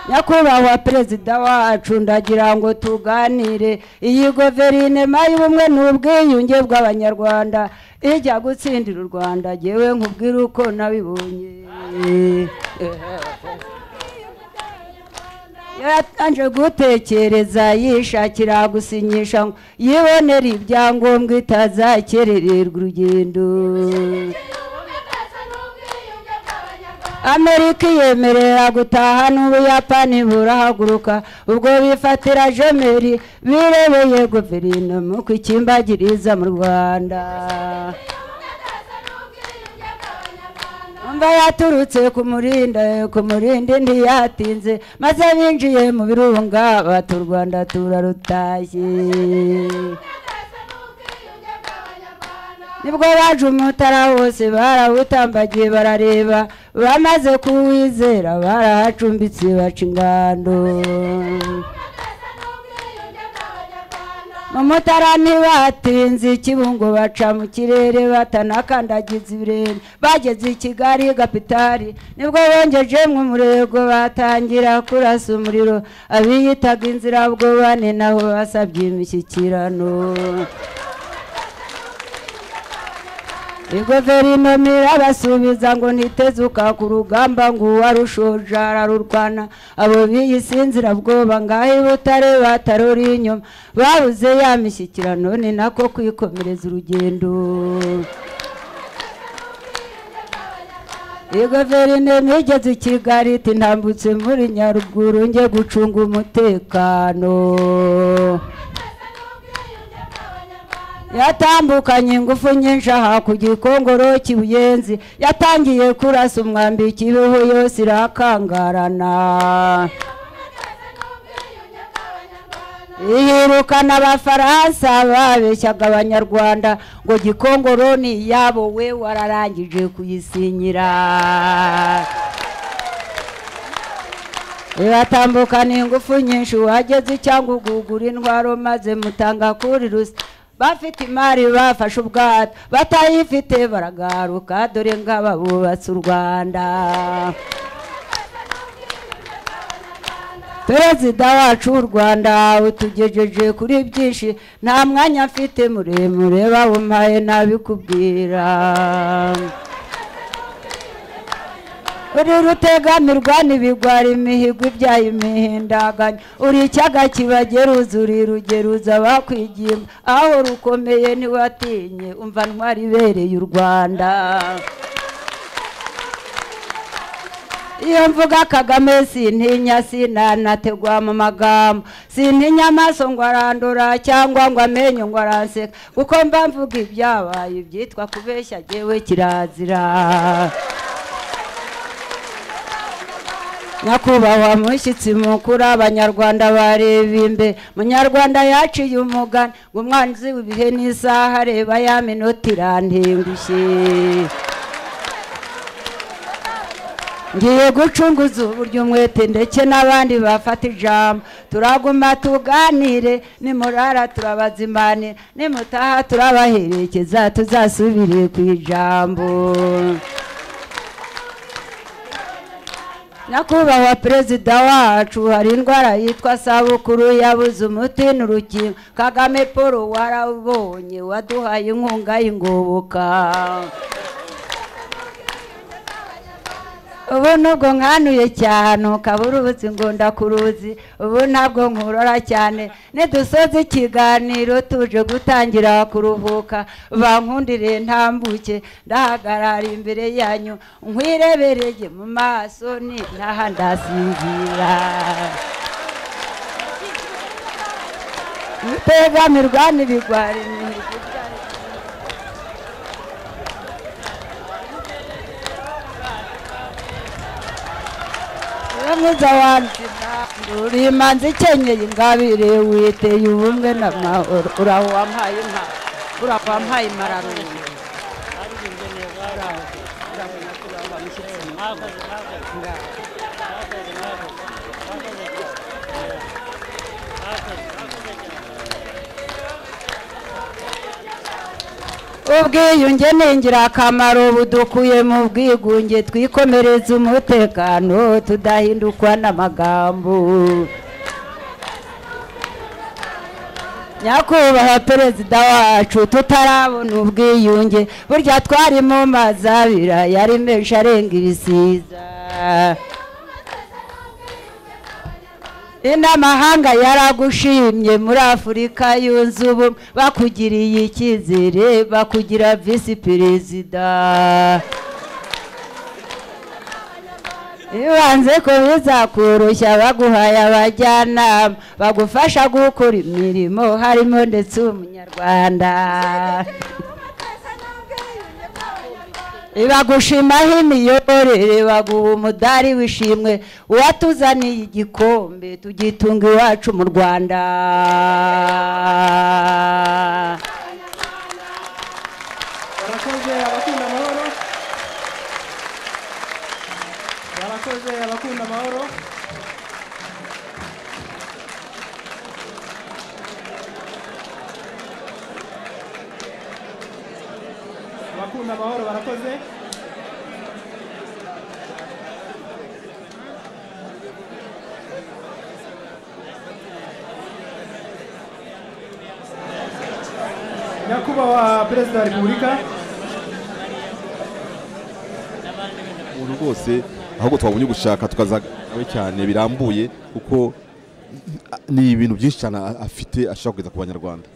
S3: nyakubahwa perezida wacu ndagira ngo tuganire iyi guverinoma y'ubumwe n'ubwiyunge bw'abanyarwanda ijya gutsindira u rwanda ngewe nkubwira uko nabibonye yaratanze gutekereza yishakira gusinyisha yibonera ibyangombwa itazakerererwa urugendo amerika yemerera gutaha n'ubuyapani burahaguruka ubwo bifatira jemeri birebeye guverinoma uko ikimbagiriza mu rwanda mba yaturutse ku murinda ku murinda ntiyatinze maze binjiye mu birunga bati u rwanda turarutashye nibwo baje umutara wose barawutambagiye barareba bamaze kuwizera barahacumbitse baca ingando mu mutara ntibatinze ikibungo baca mu kirere batanakandagiza ibirenge bageze i kigali kapitari nibwo bongeje umurego batangira kurasa umuriro abiyitaga inzira bwo bane nabo basabye imishyikirano guverinoma irabasubiza ngo ntitezuka ku rugamba ngo uwarushoje ararurwana abo biyisinzira bwoba ngaho ibutare batarora inyuma babuze ya mishyikirano ni nako kwikomereza urugendo guverinoma igeze i kigali iti ntambutse muri nyaruguru njye gucunga umutekano yatambukanye ingufu nyinshi aha ku gikongoro cy'ubuyenzi yatangiye kurasa umwambi kibeho yose irakangarana yirukana abafaransa babeshyaga abanyarwanda ngo gikongoro ni iyabo we wararangije kuyisinyira iratambukana ingufu nyinshi wageze cyangwa ugugura indwara maze mutanga kuri rusa bafite imari bafashe ubwato batayifite baragaruka dore ngaba bubatse u rwanda perezida wacu w'u rwanda utugejeje kuri byinshi nta mwanya mfite muremure bawumpaye nabikubwira uri rutegamirwa n'ibigwari imihigo ibyaye imihindaganya uri icyaga kibagera uzuri rugeruza bakwigimba aho rukomeye ntiwatinye umva ntwari ibereye u rwanda iyo mvuga kagame sintinya sinanategwa mu magambo sintinya amaso ngo arandura cyangwa ngo amenyo ngo aranseka kuko mba mvuga ibyabaye ibyitwa kubeshya jyewe kirazira nyakubahwa mushyitsi mukuru abanyarwanda bareba imbere munyarwanda yaciye umugani ngo umwanzi w'ibihe n'isaha areba ya minota irantengushye ngiye gucunguza uburyo umwete ndetse n'abandi bafata ijambo turaguma tuganire nimurara turabazimanira nimutaha turabaherekeza tuzasubire ku ijambo nyakubahwa perezida wacu hari indwara yitwa sabukuru yabuze umuti n'urukingo kagame paul warabonye waduhaye inkunga y'ingoboka ubu nubwo nkanuye cyane ukabura ubuzi ngo ndakuruzi ubu ntabwo nkurora cyane nidusoze ikiganiro tuje gutangira kuruhuka bankundire ntambuke ndahagarara imbere yanyu nkwirebereye mu maso ni ntaha ndasinzira utegamirwa n'ibigwari imihigo mwiza wanjye uri imanzi ikenyeye ingabire witeye ubumwe n'amahoro uraho wampaye inka uraho wampaye impararungu ubwiyunge ni ingirakamaro budukuye mu bwigunge twikomereze umutekano tudahindukwa n'amagambo nyakubahwa perezida wacu tutarabona ubwiyunge burya twari mu mazabira yari menshi arenga ibisiza n'amahanga yaragushimye muri afurika yunze ubumwe bakugiriye icyizere bakugira visi perezida ibanze ko bizakoroshya baguhaye abajyanama bagufasha gukora imirimo harimo ndetse umunyarwanda bagushimaho imiyoborere baguha umudari w'ishimwe uwatuzaniye igikombe tugitunga iwacu mu rwanda
S2: barakoze abakunda amahoro barakoze abakunda amahoro abakunda amahoro barakoze nyakubahwa perezida wa repubulika
S4: umuntu rwose ahubwo twabonye gushaka tukazawe cyane birambuye kuko ni ibintu byinshi cyane a- afite ashaka kugeza ku banyarwanda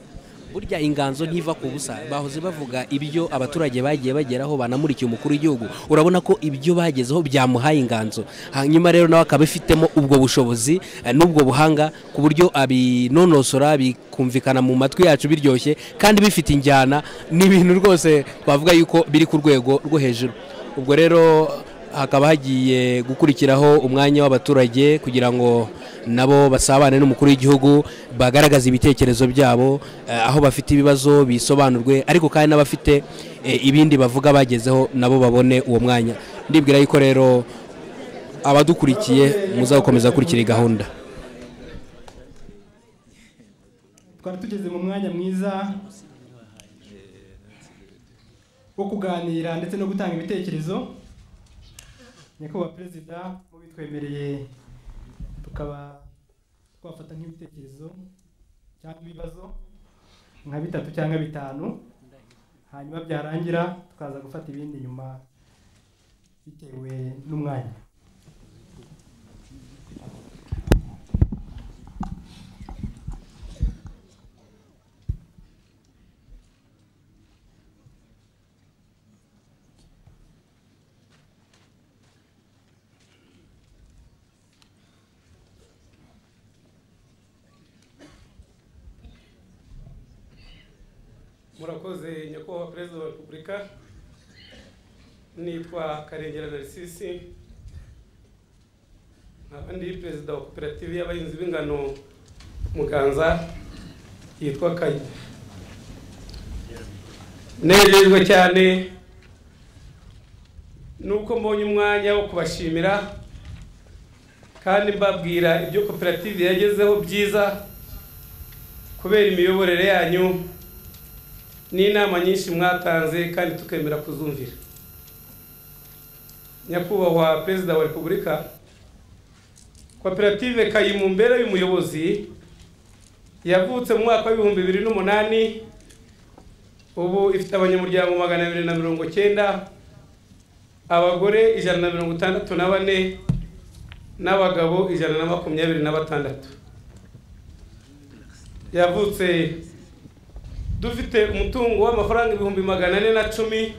S5: burya inganzo ntiva ku busa bahoze bavuga ibyo abaturage bagiye bageraho banamurikiye umukuru w'igihugu urabona ko ibyo bagezeho byamuhaye inganzo hanyuma rero nawe akaba afitemo ubwo bushobozi eh, n'ubwo buhanga ku buryo abinonosora bikumvikana mu matwi yacu biryoshye kandi bifite injyana ni ibintu rwose twavuga yuko biri ku rwego rwo hejuru ubwo rero hakaba hagiye gukurikiraho umwanya w'abaturage kugira ngo nabo basabane n'umukuru w'igihugu bagaragaze ibitekerezo byabo eh, aho bafite ibibazo bisobanurwe ariko kandi n'abafite eh, ibindi bavuga bagezeho nabo babone uwo mwanya ndibwira yuko rero abadukurikiye muzakomeza gukurikira iyi gahunda
S2: twari tugeze mu mwanya mwiza wo kuganira ndetse no gutanga ibitekerezo nyakubahwa perezida mu bitwemereye tukaba twafata nk'ibitekerezo cyangwa ibibazo nka bitatu cyangwa bitanu hanyuma byarangira tukaza gufata ibindi nyuma bitewe n'umwanya
S6: murakoze nyakubahwa perezida wa repubulika nitwa karengera narisisi nkaba ndi perezida wa koperative y'abahinzi b'ingano muganza yitwa kanya nejejwe cyane nuko mbonye umwanya wo kubashimira kandi mbabwira ibyo koperative yagezeho byiza kubera imiyoborere yanyu n'inama nyinshi mwatanze kandi tukemera kuzumvira nyakubahwa perezida wa repubulika koperative kayimumbera y'umuyobozi yavutse mu mwaka w'ibihumbi bibiri n'umunani ubu ifite abanyamuryango magana abiri na mirongo cyenda abagore ijana na mirongo itandatu na bane n'abagabo ijana na makumyabiri na batandatu yavutse dufite umutungo w'amafaranga ibihumbi magana ane na cumi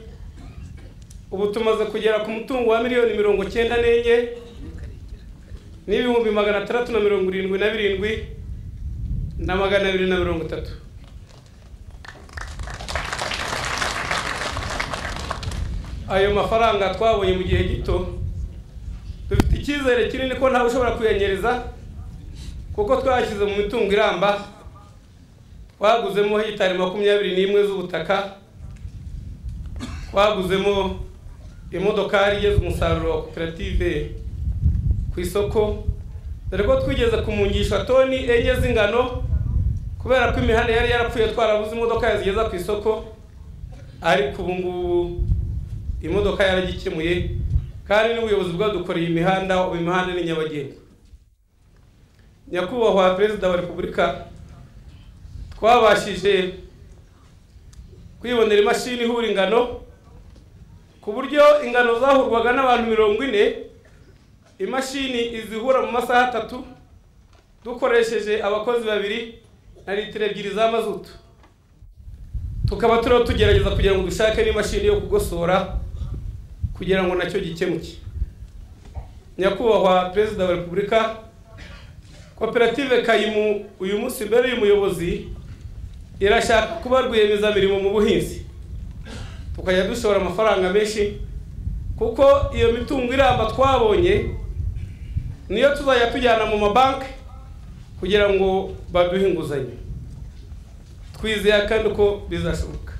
S6: ubu tumaze kugera ku mutungo wa miliyoni mirongo cyenda n'enye n'ibihumbi magana atandatu na mirongo irindwi na birindwi na magana abiri na mirongo itatu ayo mafaranga twabonye mu gihe gito dufite icyizere kinini ko ntawe ushobora kuyanyereza kuko twashyize mu mitungo iramba twaguzemo hegitari makumyabiri n'imwe z'ubutaka twaguzemo imodokari igeze umusaruro wa koperative ku isoko dore ko twigeze kumungisha toni enye z'ingano kubera ko imihanda yari yarapfuye twarabuze imodoka yazigeza ku isoko ariko ubu ngubu imodoka yaragikemuye kandi n'ubuyobozi bwadukoreye imihanda ubu imihanda ni nyabagendwa nyakubahwa perezida wa repubulika twabashije kwibonera imashini ihura ingano ku buryo ingano zahurwaga n'abantu mirongo ine imashini izihura mu masaha atatu dukoresheje abakozi babiri na litiro ebyiri za mazutu tukaba turiho tugerageza kugira ngo dushake n'imashini yo kugosora kugira ngo nacyo gikemuke nyakubahwa perezida wa repubulika koperative kayimu uyu munsi mbere y'umuyobozi irashaka kuba rwiyemezamirimo mu buhinzi tukajya dushora amafaranga menshi kuko iyo mitungo iramba twabonye niyo tuzajya tujyana mu mabanki kugira ngo baduhe inguzanyo twizeye kandi ko bizashoboka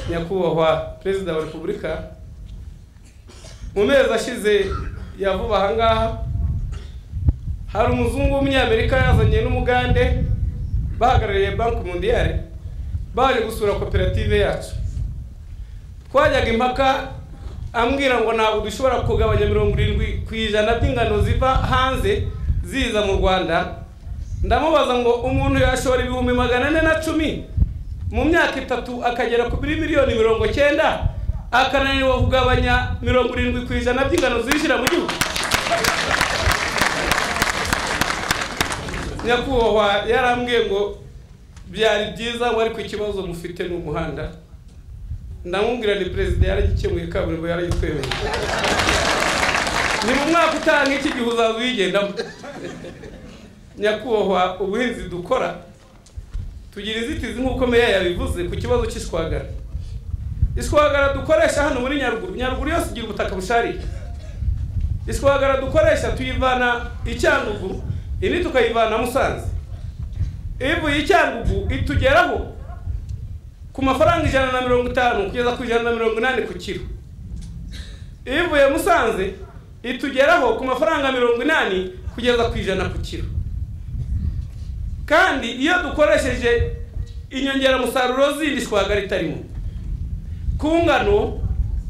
S6: nyakubahwa perezida wa repubulika mu mezi ashize ya vuba aha ngaha hari umuzungu w'umunyamerika yazanye n'umugande bahagarariye banki mundiyare baje gusura koperative yacu twajyaga impaka ambwira ngo ntabwo dushobora kugabanya mirongo irindwi ku ijana by'ingano ziva hanze ziza mu rwanda ndamubaza ngo umuntu yashora ibihumbi magana ane na cumi mu myaka itatu akagera kuri miliyoni mirongo cyenda akananirwa kugabanya mirongo irindwi ku ijana by'ingano zinjira mu gihugu nyakubahwa yarambwiye ngo byari byiza ngo ariko ikibazo mufite ni umuhanda ndamubwira ni perezida yaragikemuye kaburimbo yaragitwemereye ni mu mwaka utaha nk'iki gihe uzaza uyigendamo nyakubahwa ubuhinzi dukora tugira inzitizi nk'uko meya yabivuze ku kibazo cy'ishwagara ishwagara dukoresha hano muri nyaruguru nyaruguru yose igira ubutaka bushariye ishwagara dukoresha tuyivana icyangugu indi tukayivana musanze ivuye icyangugu itugeraho ku mafaranga ijana na mirongo itanu kugeza ku ijana na mirongo inani ku kiro ivuye musanze itugeraho ku mafaranga mirongo inani kugeza ku ijana ku kiro kandi iyo dukoresheje inyongeramusaruro zindi shwagara itarimo ku ngano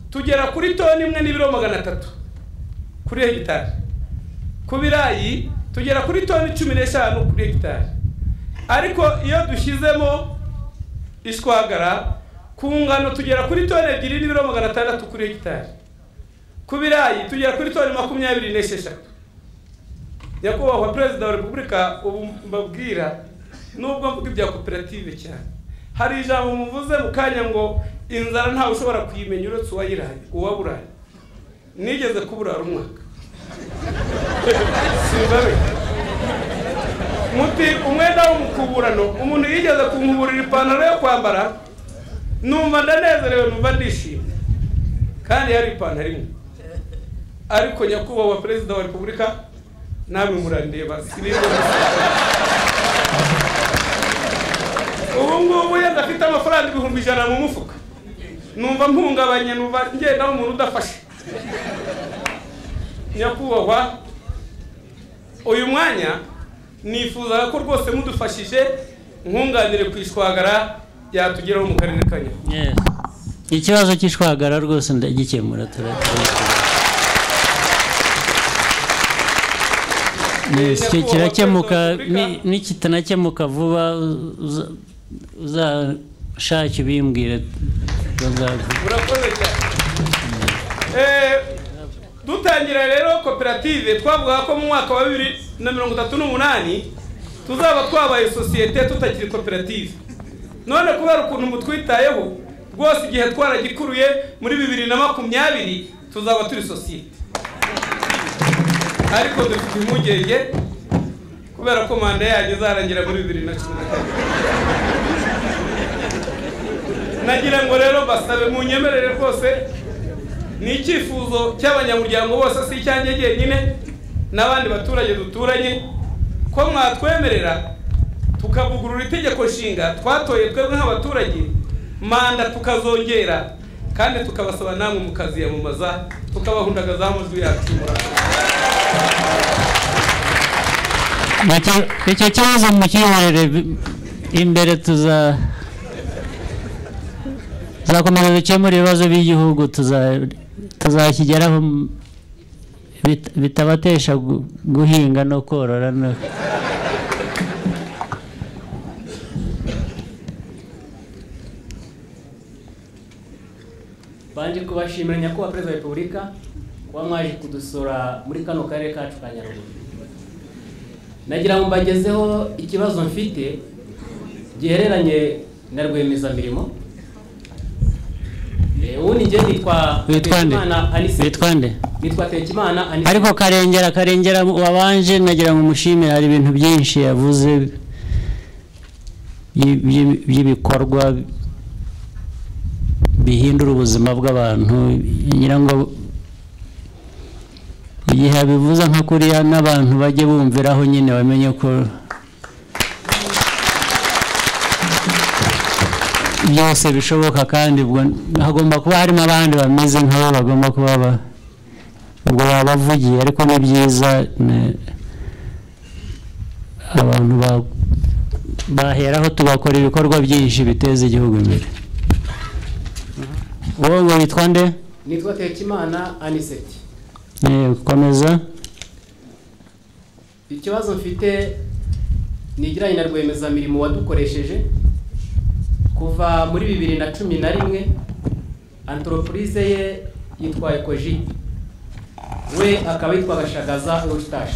S6: tugera kuri toni imwe n'ibiro magana atatu kuri hegitari ku birayi tugera kuri toni cumi n'eshanu kuri hegitari ariko iyo dushyizemo ishwagara ku ngano tugera kuri toni ebyiri n'ibiro magana atandatu kuri hegitari ku birayi tugera kuri toni makumyabiri n'esheshatu nyakubahwa perezida wa repubulika ubu mbabwira nubwo mvuga ibya koperative cyane hari ijambo muvuze mu kanya ngo inzara ntawe ushobora kuyimenya uretse uwayiraye uwaburaye nigeze kuburara umwaka simbabe muti umwenda w'umukuburano umuntu yigeze kunkuburira ipantaro yo kwambara numva ndanezerewe numva ndishimye kandi yari ipantaro imwe ariko nyakubahwa perezida wa repubulika namwe murandeba sinibwo ubu ngubu yenda afite amafaranga ibihumbi ijana mu mufuka numva mpungabanye numva ngenda umuntu udafashe nyakubahwa uyu mwanya nifuzaga ko rwose mudufashije nkunganire ku ishwagara yatugeraho mu karere ka nyabugogo
S1: Yes. ikibazo cy'ishwagara rwose ndagikemura turakemura Yes, ki- kirakemuka ni- nikitanakemuka vuba uza- uzashake ubimbwire bazavuga
S6: murakoze cyane Eh, dutangira rero koperative twavuga ko mu mwaka wa bibiri na mirongo itatu n'umunani tuzaba twabaye sosiyete tutakiri koperative none kubera ukuntu mutwitayeho rwose igihe twaragikuruye muri bibiri na makumyabiri tuzaba turi sosiyete ariko dufite impungenge kubera ko manda yanyu izarangira muri bibiri na cumi na kane nagira ngo rero basabe munyemerere rwose ni icyifuzo cy'abanyamuryango bose si icyanjye jyenyine n'abandi baturage duturanye ko mwatwemerera tukavugurura itegeko nshinga twatoye twebwe nk'abaturage manda tukazongera kandi tukabasaba namwe mukaziyamamaza tukabahundagazaho amajwi yacu murakoze
S1: Nacyo- icyo kibazo mukihorere imbere tuza tuzakomeza dukemura ibibazo by'igihugu tuza- tuzakigeraho m- bit- bitabatesha gu- guhinga no korora no
S7: banje kubashimira nyakubahwa perezida wa repubulika kuba mwaje kudusura muri kano karere kacu ka nyaruguru nagira ngo mbagezeho ikibazo mfite gihereranye na rwiyemezamirimo Eh, ubu ni njye nitwa
S1: Witwa nde?
S7: Tekimana Anise.
S1: Witwa nde?
S7: nitwa tekimana Anise.
S1: ariko karengera karengera wabanje nagira ngo umushimire hari ibintu byinshi yavuze byi- byi- by'ibikorwa bihindura ubuzima bw'abantu ngira ngo igihe abivuze nka kuriya n'abantu bajye bumviraho nyine bamenye ko byose bishoboka kandi ubwo hagomba kuba harimo abandi bameze nkabo bagomba kuba ba- ubwo babavugiye ariko ni byiza ne- abantu ba- baheraho tugakora ibikorwa byinshi biteza igihugu imbere wowe ngo witwa nde
S7: nitwa tekimana aniseti
S1: Eh, komeza
S7: ikibazo mfite nigiranye na rwiyemezamirimo wadukoresheje kuva muri bibiri na cumi na rimwe antoropurize ye yitwa ekoji we akaba yitwa gashagaza eustache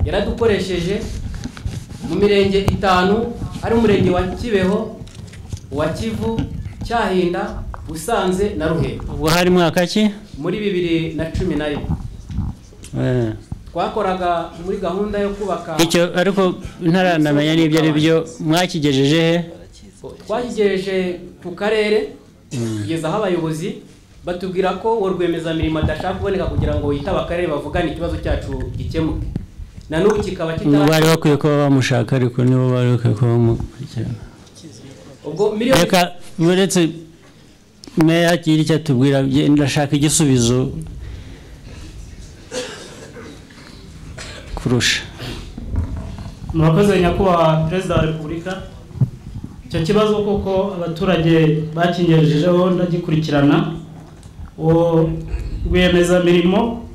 S7: yaradukoresheje mu mirenge itanu ari umurenge wa kibeho wa kivu cyahinda busanze na ruhego
S1: ubwo hari mwaka ki
S7: muri bibiri na cumi na rimwe
S1: Eh,
S7: twakoraga muri gahunda yo kubaka
S1: icyo ariko ntaranamenya n'ibyo ari byo mwakigejeje he
S7: twakigejeje ku karere tugezaho abayobozi batubwira ko uwo rwiyemezamirimo adashaka kuboneka kugira ngo yitabe akarere bavugane ikibazo cyacu gikemuke na n'ubu kikaba
S1: ngo bari
S7: kitari
S1: bakwiye kuba bamushaka ariko nibo bari bakwiye kuba bamukurikirana
S7: ubwo miliyoni
S1: reka uretse meya kiri icyo atubwira bye- ndashaka igisubizo kurusha
S8: murakoze nyakubahwa perezida wa repubulika icyo kibazo kuko abaturage bakingejejeho ndagikurikirana uwo rwiyemezamirimo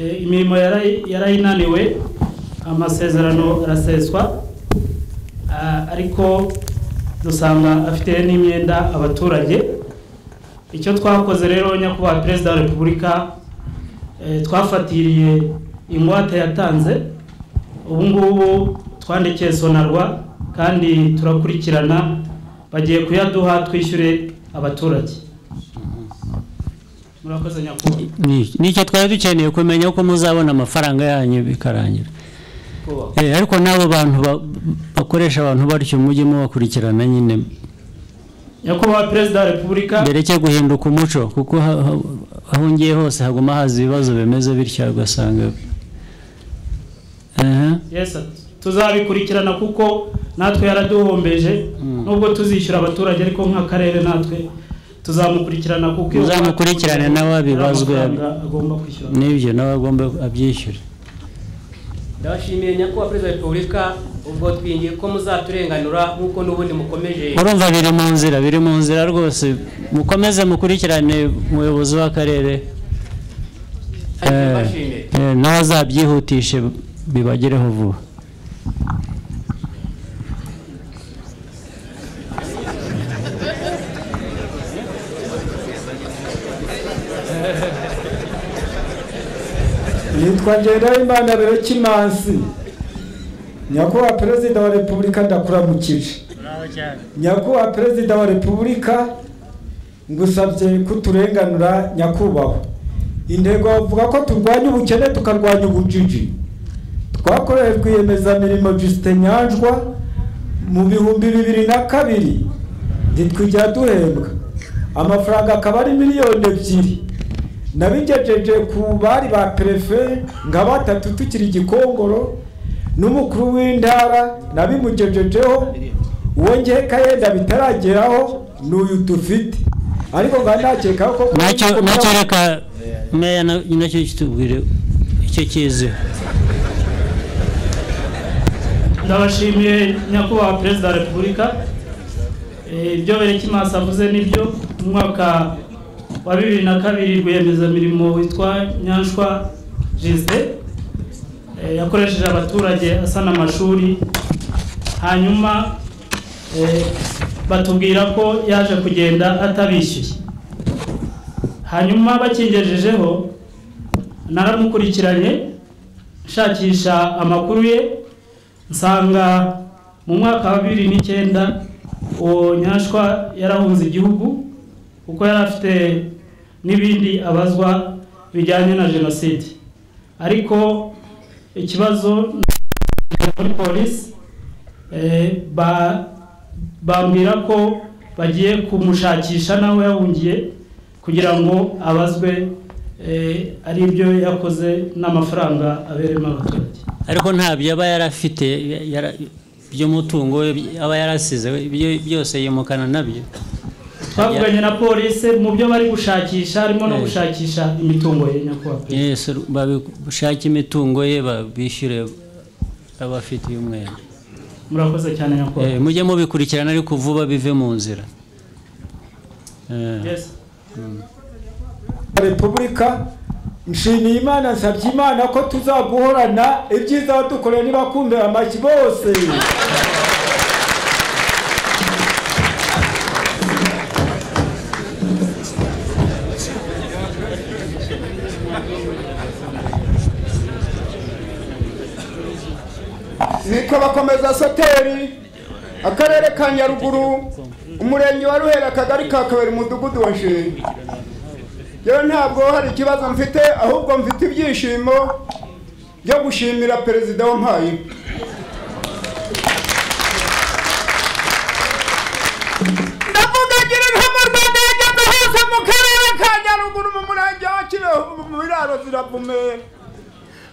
S8: eh, imirimo yarayi- yarayinaniwe amasezerano araseswa Ah, ariko dusanga afite n'imyenda abaturage icyo twakoze rero nyakubahwa perezida wa repubulika eh, twafatiriye ingwate yatanze ubu ngubu twandikiye sonarwa kandi turakurikirana bagiye kuyaduha twishyure abaturage murakoze nyakubahwa
S1: Ni- nicyo twari dukeneye kumenya ko muzabona amafaranga yanyu bikarangira
S8: Kubaha.
S1: Eh, ariko n'abo bantu ba- bakoresha abantu batyo mujye mubakurikirana nyine
S8: nyakubahwa perezida wa repubulika
S1: mbere guhinduka umuco kuko ha- ha- aho ngiye hose haguma haza ibibazo bimeze bityo ugasanga Aha.
S8: Yes, sir. tuzabikurikirana kuko natwe yaraduhombeje nubwo tuzishyura abaturage ariko nk'akarere natwe tuzamukurikirana kuko iyo
S1: Muzamukurikirane
S8: uwacu-
S1: nawe abibazwe.
S8: amafaranga agomba kwishyura
S1: n'ibyo nawe agomba abyishyura
S7: ndabashimiye nyakubahwa perezida wa repubulika ubwo twingiye ko muzaturenganura nk'uko n'ubundi mukomeje
S1: urumva biri mu nzira biri mu nzira rwose mukomeze mukurikirane umuyobozi w'akarere
S7: kandi
S1: Eh,
S7: mbashimiye
S1: eh, nawe azabyihutishe bibagereho vuba
S2: nitwa ngendahimana rero kimansi nyakubahwa perezida wa repubulika ndakuramukije nyakubahwa perezida wa repubulika ngusabye kuturenganura nyakubahwa intego bavuga ko turwanya ubukene tukarwanya ubujiji twakoreye rwiyemezamirimo jusite nyanjwa mu bihumbi bibiri na kabiri ntitwijya duhembwa amafaranga akaba ari miliyoni ebyiri nabigejeje ku bari ba perefe nka batatu tukiri igikongoro n'umukuru w'intara nabimugejejeho uwo nkeka yenda bitarageraho ni uyu dufite ariko nka nakeka ko
S1: nacyo nacyo reka meya na- nacyo kitubwire icyo kiziho
S8: ndabashimiye nyakubahwa perezida wa repubulika Eh, ibyo berekimasi avuze nibyo mu mwaka wa bibiri na kabiri rwiyemezamirimo witwa nyanshwa jisde yakoresheje abaturage asana amashuri hanyuma eh, batubwira ko yaje kugenda atabishyuye hanyuma bakingejejeho naramukurikiranye nshakisha amakuru ye nsanga mu mwaka wa bibiri n'icyenda uwo nyashwa yarahunze igihugu kuko yari afite n'ibindi abazwa bijyanye na jenoside ariko ikibazo muri polisi eh, ba- bambwira ko bagiye kumushakisha n'aho yahungiye kugira ngo abazwe eh, ari ibyo yakoze n'amafaranga aberemo abaturage
S1: ariko ntabyo aba yarafite yara- by'umutungo we aba yarasize ibyo- byose yimukana nabyo
S8: twavuganye na polisi mu byo bari gushakisha harimo no gushakisha imitungo ye nyakubahwa perezida.
S1: Yes, babishake imitungo ye babishyure abafitiye umwenda
S8: murakoze cyane
S1: Eh,
S8: nyakubahwa
S1: mujye mubikurikirana ariko vuba bive mu nzira Eh,
S8: Yes.
S2: repubulika nshimiye imana nsabye imana ko tuzaguhorana ibyiza wadukoreye nibakumvira amashyi bose
S9: nitwa bakomeza soteri akarere ka nyaruguru umurenge wa ruhera akagari ka kabiri umudugudu wa nshiri rero ntabwo hari ikibazo mfite ahubwo mfite ibyishimo byo gushimira perezida wampaye ndavuga ngira nka mu rwanda yageze hose mu karere ka nyaruguru mu murenge wa kireho mu biraro ziravume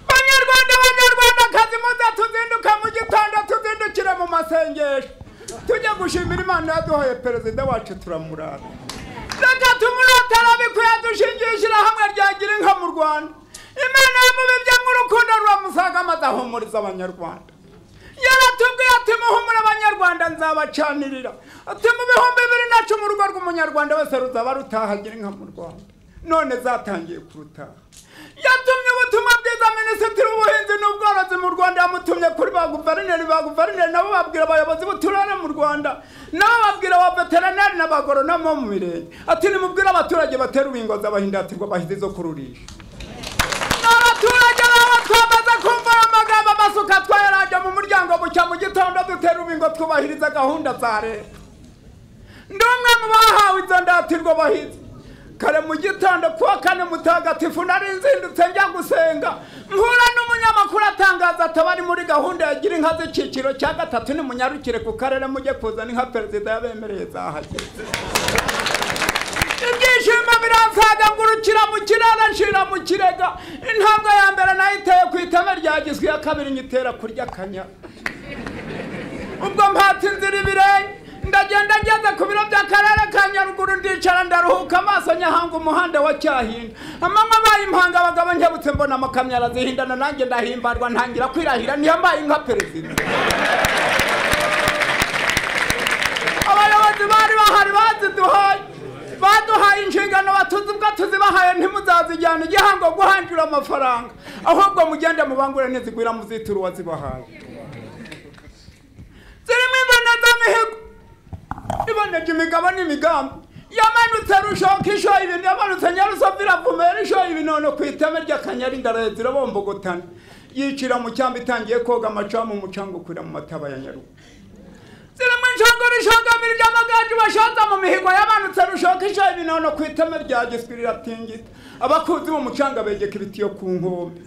S9: banyarwanda banyarwanda kazi muza tuzinduka mu gitondo tuzindukire mu masengesho tujye gushimira imana yaduhaye perezida wacu turamurara reka tumurotara bikwiye dushingiye ishyirahamwe rya gira inka mu rwanda imana yamubibye nk'urukundo rwamusaga maze ahumuriza abanyarwanda yaratubwiye ati muhumure abanyarwanda nzabacanirira ati mu bihumbi bibiri na cumi urugo rw'umunyarwanda wese ruzaba rutaha gira inka mu rwanda none zatangiye kurutaha yatumye ubutumwa bwiza minisitiri w'ubuhinzi n'ubworozi mu rwanda yamutumye kuri ba guverineri ba guverineri nabo babwira abayobozi b'uturere mu rwanda nabo babwira ba veterineri n'abagoronamo bo mu mirenge ati nimubwire abaturage batera ubingo z'abahindatirwa bahizi zo kururisha abaturage baba twamaze kumva aya magambo amasuka twayarajya mu muryango bucya mu gitondo dutera ubingo twubahiriza gahunda za leta ndi umwe mu bahawe izo ndatirwa bahizi kare mu gitondo kuwa kane mutagatifu nari nzindutse njya gusenga mpura n'umunyamakuru atangaza ataba ari muri gahunda ya gira inka z'icyiciro cya gatatu nimunyarukire ku karere mujye kuzana inka perezida yabemereye zahageze ibyishimo biransaga ngurukira mu kirere nshira mu kirega intambwe ya mbere nayiteye ku iteme rya giswi iya kabiri nyitera kurya akanyara ubwo mpata inzira ibirenge ndagenda ngeze ku biro by'akarere ka nyaruguru ndicara ndaruhuka amaso nyahanga umuhanda wa cyahinda amanywa abaye impanga abagabo nkebutse mbona amakamyo arazihindana nanjye ndahimbarwa ntangira kwirahira niyo mbaye nka perezida abayobozi bari bahari baziduhaye baduhaye inshingano batuzi ubwo tuzibahaye ntimuzazijyana igihango guhanjura amafaranga ahubwo mugende mubangure nizigwira muzitura uwazibahaye zirimo imbono z'amihigo iboneje imigabo n'imigambi yamanutse rushoka ishoye ibintu yamanutse nyarusovu iravumera ishoye ibinono ku iteme ry'akanyari ndarahetse irabombogotana yicira mu cyambu itangiye koga amacamu umucanga ukwira mu mataba ya nyarugu zirimo inshongoro ishongamira iry'amagaju bashaza mu mihigo yamanutse rushoka ishoye ibinono ku iteme rya giswi riratingita abakuzi b'umucanga begeka ibitiyo ku nkombe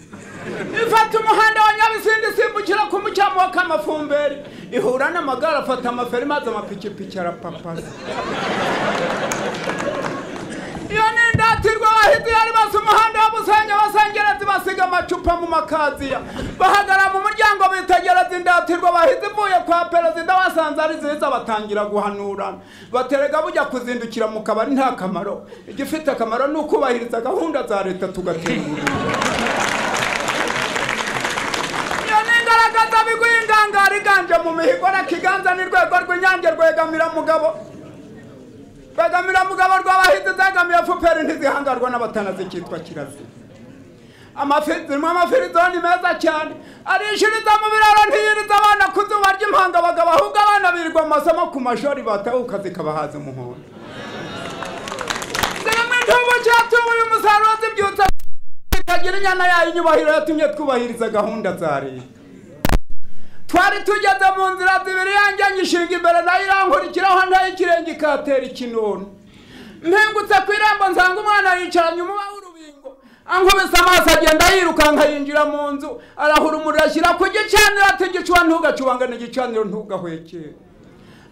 S9: ifata umuhanda wa nyabisindi isimbukira ku mucyamu wa kamafumberi ihura n'amagare afata amaferi maze amapikipiki arapapasa iyo ni indatirwa abahizi yari basa umuhanda w'umusenyi abasengerezi basiga amacupa mu makaziya bahagarara mu muryango bitegereza indatirwa abahizi ivuye kwa perezida basanze ari nziza batangira guhanurana baterega bujya kuzindukira mu kabari nta kamaro igifite akamaro ni ukubahiriza gahunda za leta tugatera imbere iyo ni ingaragaza bigwi ingangara iganje mu mihigo reka iganza ni rwego rw'inyange rwegamira mugabo rwegamira mugabo rw'abahinzi zegamira fuperi ntizihangarwa n'abatanazi cyitwa kirazira amafi zirimo amafirizoni meza cyane arishiriza mu biraro ntiyiriza abana ku zuba ry'impanga abagabo ahubwo abana birirwa mu masomo ku mashuri batahuka zikabahaza umuhondo zirimo intubu cyatubuye umusaruro zibyutsa itagira inyana yayo inyubahiro yatumye twubahiriza gahunda za leta twari tugeze mu nzira zibiri yanjye nyishinga imbere nayo irankurikiraho nayo ikirenge ikatera ikinono mpingutse ku irembo nsanga umwana yicaranye umuba w'urubingo ankubise amaso agenda yirukanka yinjira mu nzu arahura umuriro ashyira ku gicaniro ati igicuba ntugacubangane igicaniro ntugahwekere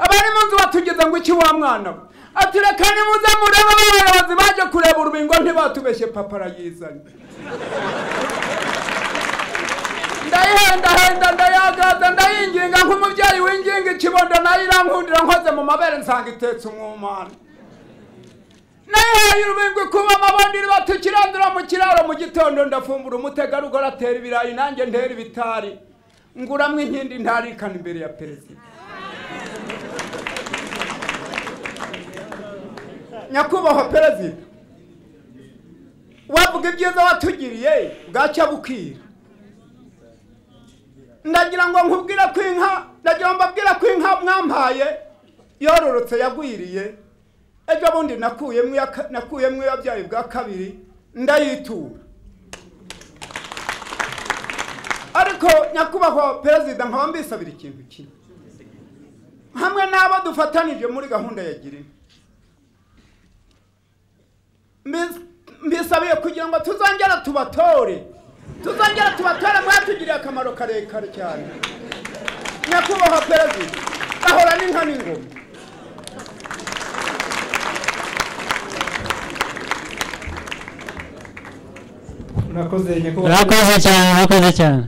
S9: abari mu nzu batugeze ngo iki wa mwana we ati reka nimuze murebe abayobozi baje kureba urubingo ntibatubeshye papa arayizanye ndayihendahenda ndayagaza ndayinginga nk'umubyeyi winginga ikibondo nayo irankundira nkoze mu mabere nsanga itetse umwumana nayihaye urubingo kuba amabondiri batukirandura mu kiraro mu gitondo ndafumbura umutegarugori atera ibirayi nanjye ntera ibitari nguramwo inkindi ntarikana imbere ya perezida nyakubahwa perezida wavuga ibyiza watugiriye bwacya bukira ndagira ngo nkubwire ko inka ndagira ngo mbabwire ko inka mwampaye yororotse yagwiriye ejo bundi nakuyemo iya ka- nakuyemo iyabyaye bwa kabiri ndayitura ariko nyakubahwa perezida nkaba mbisabira ikintu kimwe hamwe n'abo dufatanije muri gahunda ya girinka Mbis- mbisabiye kugira ngo tuzongera tubatore tuzongera tubatore mwatugiriye akamaro karekare cyane nyakubahwa perezida gahora n'inka n'ingoma
S8: murakoze nyakubahwa
S1: murakoze cyane murakoze cyane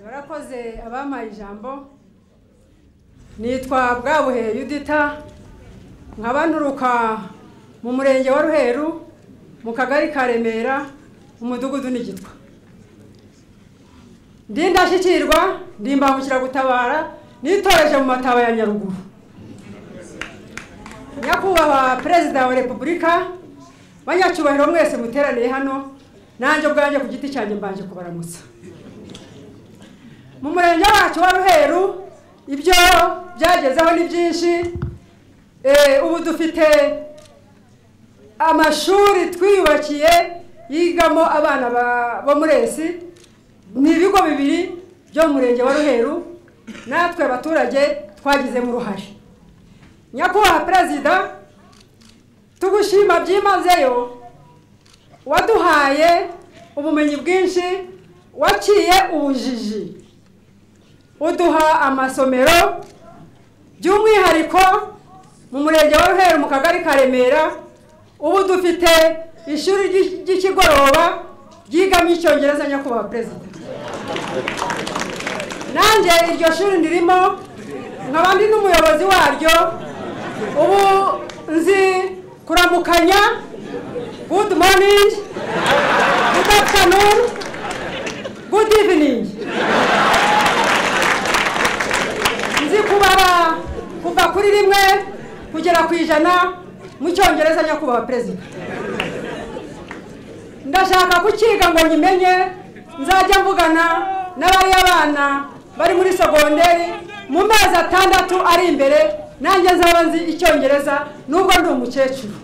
S10: barakoze abampaye ijambo nitwa bwabuhe yudita nkaba nturuka mu murenge wa ruheru mu kagari ka remera umudugudu n'igitwa ndi ndashyikirwa ndi imbangukiragutabara nitoreje mu mataba ya nyaruguru nyakubahwa perezida wa repubulika banyacyubahiro mwese muteraniye hano nanjye ubwanjye ku giti cyanjye mbanje kubaramutsa mu murenge wacu wa ruheru ibyo byagezeho ni byinshi Eh, ubu dufite amashuri twiyubakiye yigamo abana ba- bo muri esi ni ibigo bibiri byo mu murenge wa ruheru natwe abaturage twagizemo uruhare nyakubahwa perezida tugushima byimazeyo waduhaye ubumenyi bwinshi waciye ubujiji uduha amasomero by'umwihariko mu murenge wa ruheru mu kagari ka remera ubu dufite ishuri ry'i- ry'ikigoroba ryigamo icyongereza nyakubahwa perezida nanjye iryo shuri ndirimo nkaba ndi n'umuyobozi waryo ubu nzi kuramukanya good morning good afternoon good evening nzi kubara kuva kuri rimwe kugera ku ijana mu cyongereza nyakubahwa perezida ndashaka kukiga ngo nyimenye nzajya mvugana n'abari abana bari muri sogonderi mu mezi atandatu ari imbere nanjye nzaba nzi icyongereza nubwo ndi umukecuru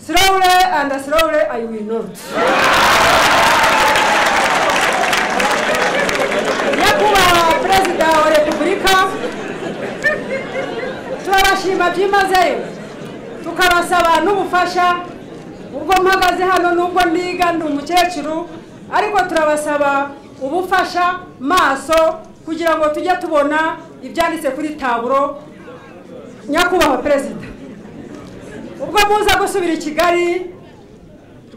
S10: slowly and slowly i will not nyakubahwa perezida wa repubulika turabashima byimazeyo tukabasaba n'ubufasha ubwo mpagaze hano n'ubwo niga ndi umukecuru ariko turabasaba ubufasha maso kugira ngo tujye tubona ibyanditse kuri taburo nyakubahwa perezida ubwo muza gusubira i kigali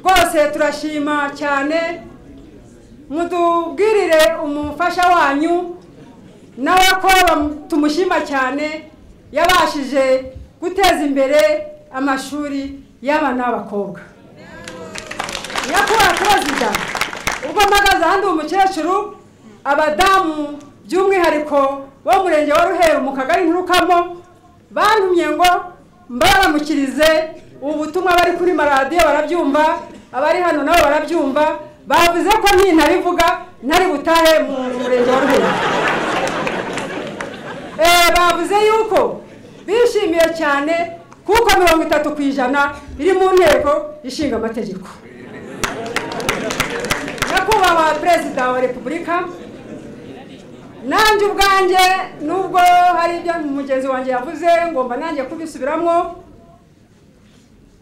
S10: rwose turashima cyane mudubwirire umufasha wanyu nawe ko bam- tumushima cyane yabashije guteza imbere amashuri y'abana b'abakobwa nyakubahwa perezida ubwo mpagaze ahandi uwo mukecuru abadamu by'umwihariko bo mu murenge wa ruheru mu kagari nturukamo bantumye ngo mbaramukirize ubu butumwa bari kuri maradiyo barabyumva abari hano nabo barabyumva bavuze ko ntintarivuga ntari butahe mu murenge wa ruheru Eh, bavuze yuko bishimiye cyane kuko mirongo itatu ku ijana biri mu nteko ishinga amategeko nyakubahwa perezida wa repubulika nanjye ubwanjye nubwo hari ibyo mugenzi wanjye yavuze ngomba nanjye kubisubiramo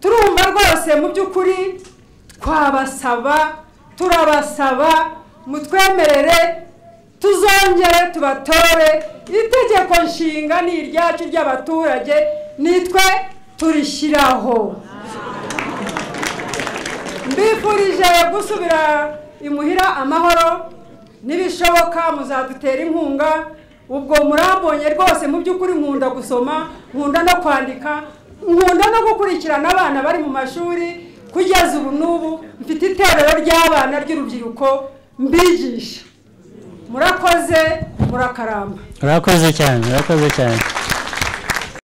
S10: turumva rwose mu by'ukuri twabasaba turabasaba mutwemerere tuzongere tubatore itegeko nshinga ni iryacu ry'abaturage nitwe turishyiraho mbifurije gusubira imuhira amahoro n'ibishoboka muzadutera inkunga ubwo murambonye rwose mu by'ukuri nkunda gusoma nkunda no kwandika nkunda no gukurikirana abana bari mu mashuri kugeza ubu n'ubu mfite iterero ry'abana ry'urubyiruko mbigisha murakoze murakaramba
S1: murakoze cyane murakoze cyane